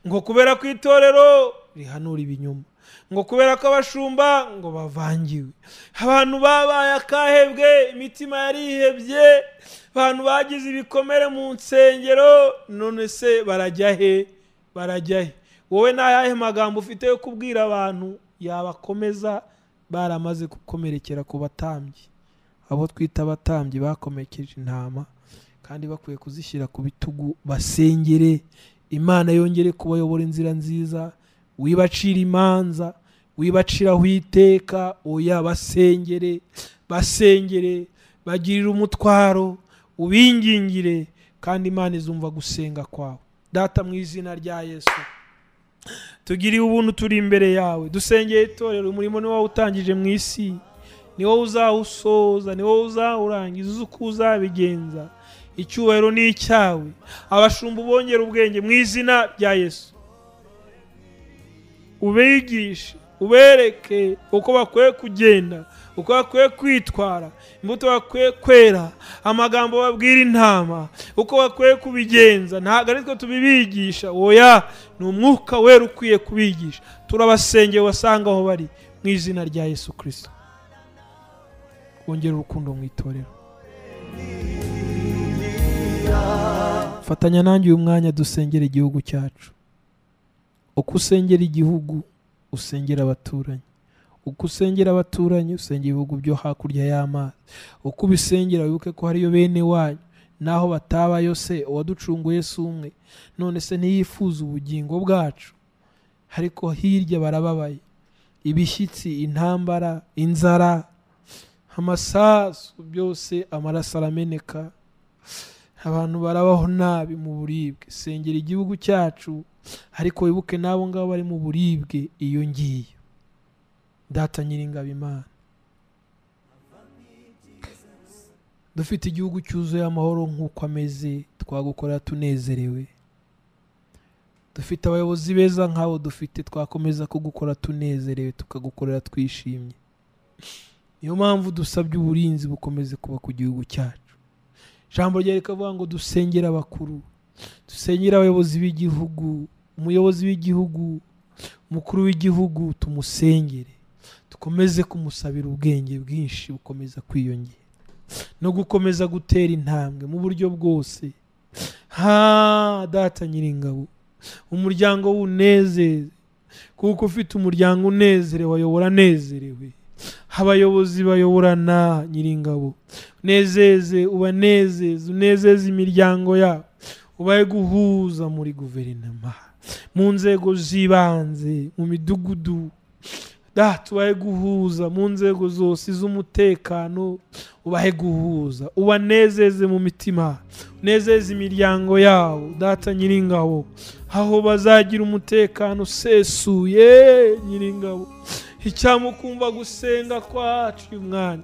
ngo kubera ko itorero rihanura ibinyoma ngo kubera ko abashumba ngo bavangiwe abantu babaye akahebwe imitima yarihebye abantu bagize ibikomere mu nsengero none se barajya he barajya he wowe ni ayahe magambo ufite yo kubwira abantu yabakomeza baramaze gukomerekera ku batambyi abo twita abatambyi bakomekeje intama kandi bakwiye kuzishyira ku bitugu basengere imana yongere kubayobora inzira nziza wibacira imanza wibaciraho iteka oya basengere basengere bagirire umutwaro ubingingire kandi imana izumva gusenga kwawe data mu izina rya yesu tugiriye ubuntu turi imbere yawe dusengeye itorero umurimo ni wowe utangije mu isi ni wowe uzawusoza ni wowe uzawurangiza uzi uko uzabigenza icyubahiro ni icyawe abashumba ubongera ubwenge mu izina rya yesu ubigishe ubereke uko bakwiye kugenda uko bakwiye kwitwara imbuto bakwiye kwera amagambo babwira intama uko bakwiye kubigenza ntabwo ari twe tubibigisha oya ni umwuka wera ukwiye kubigisha turabasengeye wasanga aho bari mu izina rya yesu kirisito wongera urukundo mu itorero fatanya nanjye uyu mwanya dusengera igihugu cyacu uko usengera igihugu usengera abaturanyi uko usengera abaturanyi usengera ibihugu byo hakurya y'amazi uko ubisengera wibuke ko hariyo bene wanyu naho batabayo se uwaducunguye si umwe none se ntiyifuza ubugingo bwacu ariko hirya barababaye ibishyitsi intambara inzara amasasu byose amaraso arameneka abantu barabaho nabi mu buribwe sengera igihugu cyacu ariko wibuke n'abo ngabo bari mu buribwe iyo ngiyo data nyiringabo imana dufite igihugu cyuzuye amahoro nk'uko ameze twagukora tunezerewe dufite abayobozi beza nk'abo dufite twakomeza kugukora tunezerewe tukagukorera twishimye niyo mpamvu dusabye uburinzi bukomeze kuba ku gihugu cyacu ijambo rya rikavuga ngo dusengere abakuru dusengere abayobozi b'igihugu umuyobozi w'igihugu umukuru w'igihugu tumusengere dukomeze kumusabira ubwenge bwinshi bukomeza kwiyongera no gukomeza gutera intambwe mu buryo bwose ha data nyiringabo umuryango w'unezeze kuko ufite umuryango unezerewe ayobora anezerewe abayobozi bayoborana nyiringabo unezeze ubanezeze unezeze imiryango yabo ubaye guhuza muri guverinoma mu nzego z'ibanze mu midugudu tubaye guhuza mu nzego zose z'umutekano ubahe guhuza ubanezeze mu mitima unezeze imiryango yabo data nyiringabo aho bazagira umutekano usesuye nyiringabo icyamukumva gusenga kwacu uyu mwanya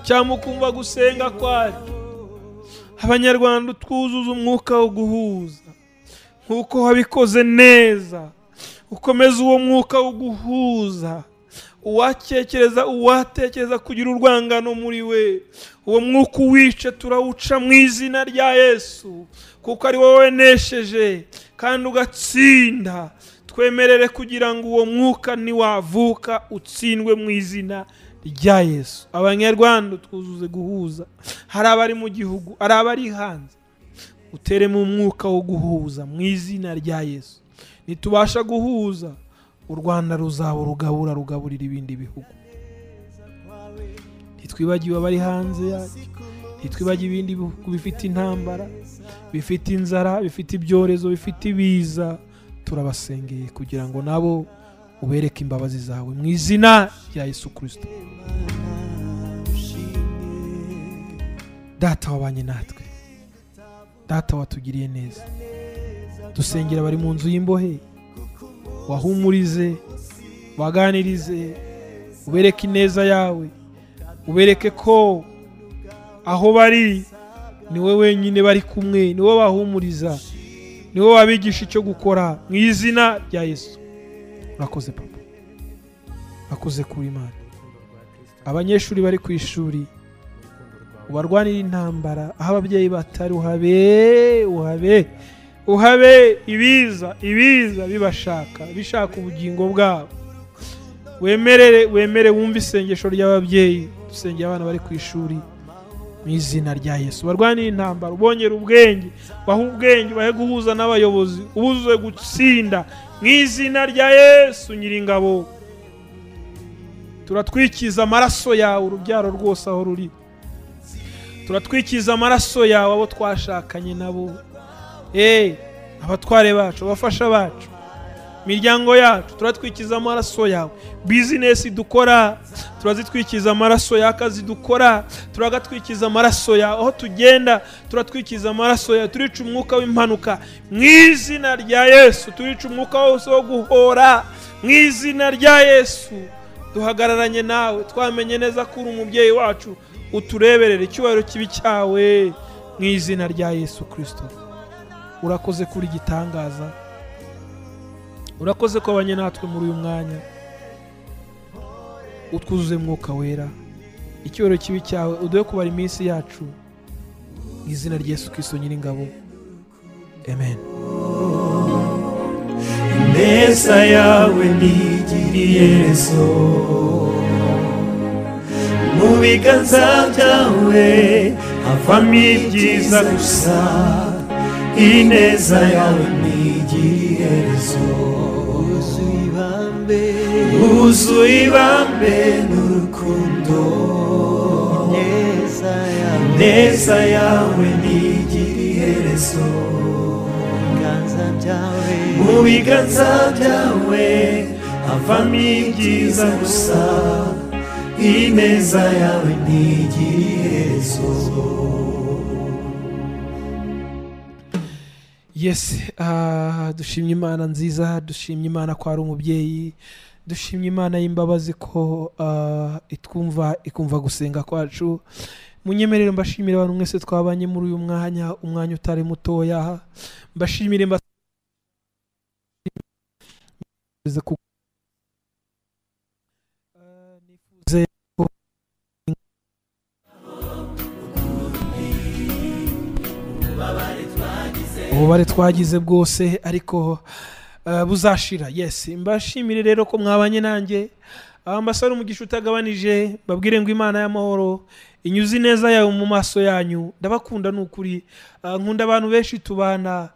icyamukumva gusenga kwacu abanyarwanda twuzuza umwuka wo guhuza nk'uko wabikoze neza ukomeza uwo mwuka wo guhuza uwakekereza uwatekereza kugira urwangano muri we uwo mwuka uwica turawuca mu izina rya yesu kuko ari wowe wenesheje kandi ugatsinda twemerere kugira ngo uwo mwuka niwavuka utsindwe mu izina rya yesu abanyarwanda twuzuze guhuza hari abari mu gihugu hari abari hanze uteremo umwuka wo guhuza mu izina rya yesu ntitubasha guhuza u rwanda ruzaba rugabura rugaburira ibindi bihugu ntitwibagiwe abari hanze yacu ntitwibagiwe ibindi bihugu bifite intambara bifite inzara bifite ibyorezo bifite ibiza turabasengeye kugira ngo nabo ubereke imbabazi zawe mu izina rya yesu kirisito data wabanye natwe data watugiriye neza dusengera bari mu nzu y'imbohe wahumurize waganirize ubereke ineza yawe ubereke ko aho bari ni we wenyine bari kumwe ni we bahumuriza ni we wabigisha icyo gukora mu izina rya yesu urakoze papa urakoze kuri imana abanyeshuri bari ku ishuri ubarwanira intambara aho ababyeyi batari uhabe uhabe uhabe ibiza ibiza bibashaka bishaka ubugingo bwabo wemerere wemere wumve isengesho ry'ababyeyi dusengera abana bari ku ishuri mu izina rya yesu barwanira intambara ubongera ubwenge bahe ubwenge bahe guhuza n'abayobozi ubuze gutsinda mu izina rya yesu nyiringabo turatwikiza amaraso yawe urubyaro rwose aho ruri turatwikiza amaraso yawe abo twashakanye nabo abatware bacu abafasha bacu miryango yacu turatwikiza amaraso yawe bizinesi dukora turazitwikiza amaraso y'akazi dukora turagatwikiza amaraso yawe aho tugenda turatwikiza amaraso yawe turica umwuka w'impanuka mu izina rya yesu turica umwuka wose wo guhora mu izina rya yesu duhagararanye nawe twamenye neza ko uri umubyeyi wacu utureberera icyubahiro kibi cyawe mu izina rya yesu kirisito urakoze kuri gitangaza urakoze ko abanye natwe muri uyu mwanya utwuzuye umwuka wera icyubahiro kibi cyawe uduhe kubara iminsi yacu mu izina rya yesu kirisito nyiringabo amen ineza yawe nigiriye rezo mu biganza byawe havamo ibyiza gusa ineza yawe nigiriye rezo yuzuye ibambe wuzuye ibambe n'urukundo ineza yawe ineza yawe nigiriye rezo ibiganza byawe mu biganza byawe havamo ibyiza gusa ineza yawe ntigihezo yes ah, dushimye imana nziza dushimye imana ko ari umubyeyi dushimye imana y'imbabazi ko ah, itwumva ikumva gusenga kwacu munyemerere mbashimire abantu mwese twabanye muri uyu mwanya umwanya utari mutoya mbashimire mba nifuze ko ububare twagize bwose ariko eh, buzashira yes mbashimire rero ko mwabanye nanjye abambasare umugisha utagabanije babwire ngo imana y'amahoro inyuze ineza yawe mu maso yanyu ndabakunda ni ukuri Ah, nkunda abantu benshi tubana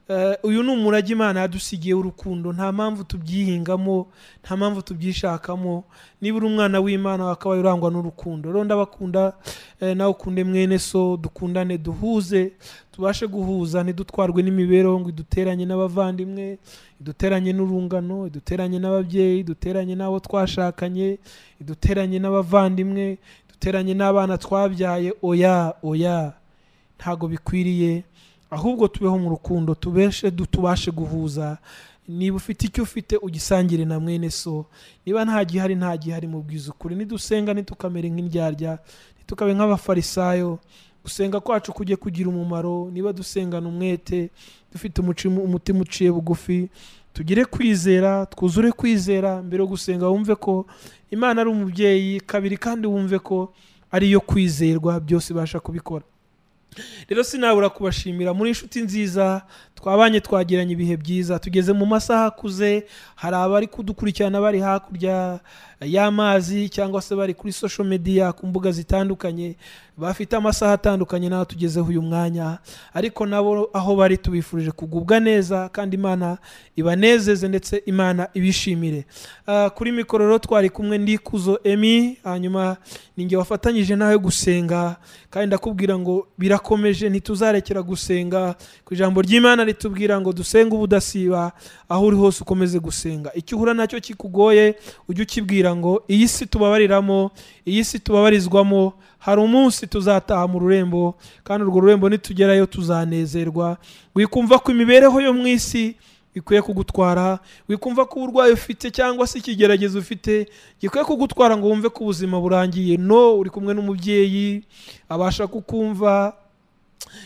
Eh, uyu ni umurage imana yadusigiye urukundo nta mpamvu tubyihingamo nta mpamvu tubyishakamo niba uri umwana w'imana wakabaye urangwa n'urukundo rero ndabakunda eh, nawe ukunde mwene so dukundane duhuze tubashe guhuza ntidutwarwe n'imibereho ngo iduteranye n'abavandimwe iduteranye n'urungano iduteranye n'ababyeyi iduteranye n'abo twashakanye iduteranye n'abavandimwe iduteranye n'abana twabyaye oya oya ntago bikwiriye ahubwo tubeho mu rukundo tubeshe du- tubashe guhuza niba ufite icyo ufite ugisangire na mwene so niba nta gihari nta gihari mu bwizukuri nidusenga ntitukamere nk'indyarya ntitukabe nk'abafarisayo gusenga kwacu kujye kugira umumaro niba dusengana umwete dufite umuci- umutima uciye bugufi tugire kwizera twuzure kwizera mbere yo gusenga wumve ko imana ari umubyeyi kabiri kandi wumve ko ariyo kwizerwa byose ibasha kubikora rero sinabura kubashimira muri inshuti nziza twabanye twagiranye ibihe byiza tugeze mu masaha akuze hari abari kudukurikirana bari hakurya y'amazi cyangwa se bari kuri social media ku mbuga zitandukanye bafite amasaha atandukanye n'aho tugezeho uyu mwanya ariko nabo aho bari tubifurije kugubwa neza kandi imana ibanezeze ndetse imana ibishimire Ah, kuri mikoro rero twari kumwe ndikuzo emi hanyuma ninjye wafatanyije nawe gusenga kandi ndakubwira ngo birakomeje ntituzarekera gusenga ku ijambo ry'imana ritubwira ngo dusenge ubudasiba aho uri hose ukomeze gusenga icyo uhura nacyo kikugoye ujye ukibwira ngo iyi si tubabariramo iyi si tubabarizwamo hari umunsi tuzataha mu rurembo kandi urwo rurembo nitugerayo tuzanezerwa wikumva ko imibereho yo mu isi bikwiye kugutwara wikumva ko uburwayi ufite cyangwa se ikigeragezo ufite gikwiye kugutwara ngo wumve ko ubuzima burangiye no uri kumwe n'umubyeyi abasha kukumva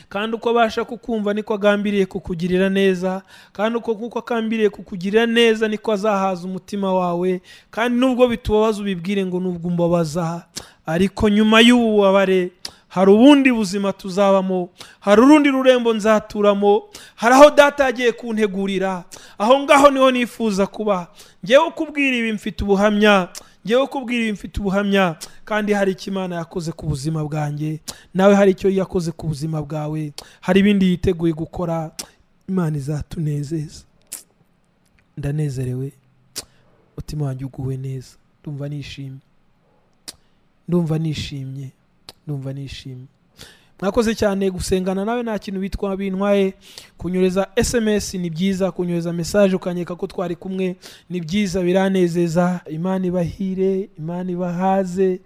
kandi uko abasha kukumva niko agambiriye kukugirira neza kandi uko kuko agambiriye kukugirira neza niko azahaza umutima wawe kandi nubwo bitubabaza ubibwire ngo nubwo umbabaza ariko nyuma y'ububabare hari ubundi buzima tuzabamo hari urundi rurembo nzaturamo hari aho data yagiye kuntegurira aho ngaho niho nifuza kuba ngewe kubwira ibi mfite ubuhamya ngewe kubwira ibi mfite ubuhamya kandi hari icyo imana yakoze ku buzima bwanjye nawe hari icyo yakoze ku buzima bwawe hari ibindi yiteguye gukora imana izatunezeza ndanezerewe umutima wanjye uguwe neza ndumva nishimye ndumva nishimye ndumva nishimye mwakoze cyane gusengana nawe nta kintu bitwa bintwaye kunyereza sms ni byiza kunyereza message ukanyeka ko twari kumwe ni byiza biranezeza imana ibahire imana ibahaze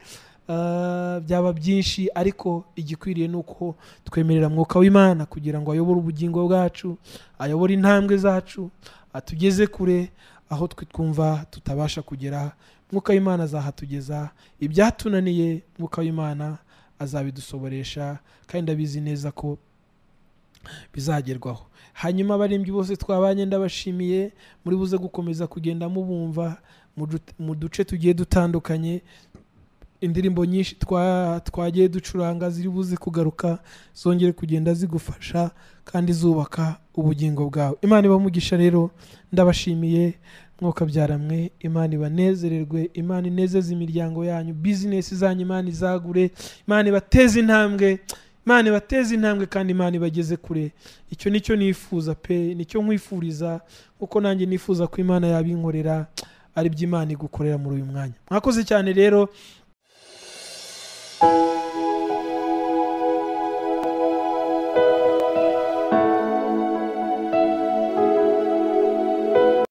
Ah, byaba byinshi ariko igikwiriye ni uko twemerera mwuka w'imana kugira ngo ayobore ubugingo bwacu ayobore intambwe zacu atugeze kure aho twe twumva tutabasha kugera mwuka w'imana azahatugeza ibyatunaniye mwuka w'imana azabidusoboresha kandi abizi neza ko bizagerwaho hanyuma abaririmbyi bose twabanye ndabashimiye muri buze gukomeza kugenda mubumva mu du- mu duce tugiye dutandukanye indirimbo nyinshi twa- twagiye ducuranga ziri buze kugaruka zongere kugenda zigufasha kandi zubaka ubugingo bwawe imana ibamugisha rero ndabashimiye mwuka byaramwe imana ibanezererwe imana inezeze imiryango yanyu bizinesi zanyu imana izagure imana ibateze intambwe imana ibateze intambwe kandi imana ibageze kure icyo nicyo nifuza pe nicyo nkwifuriza kuko nanjye nifuza ko imana yabinkorera ari byo imana igukorera muri uyu mwanya mwakoze cyane rero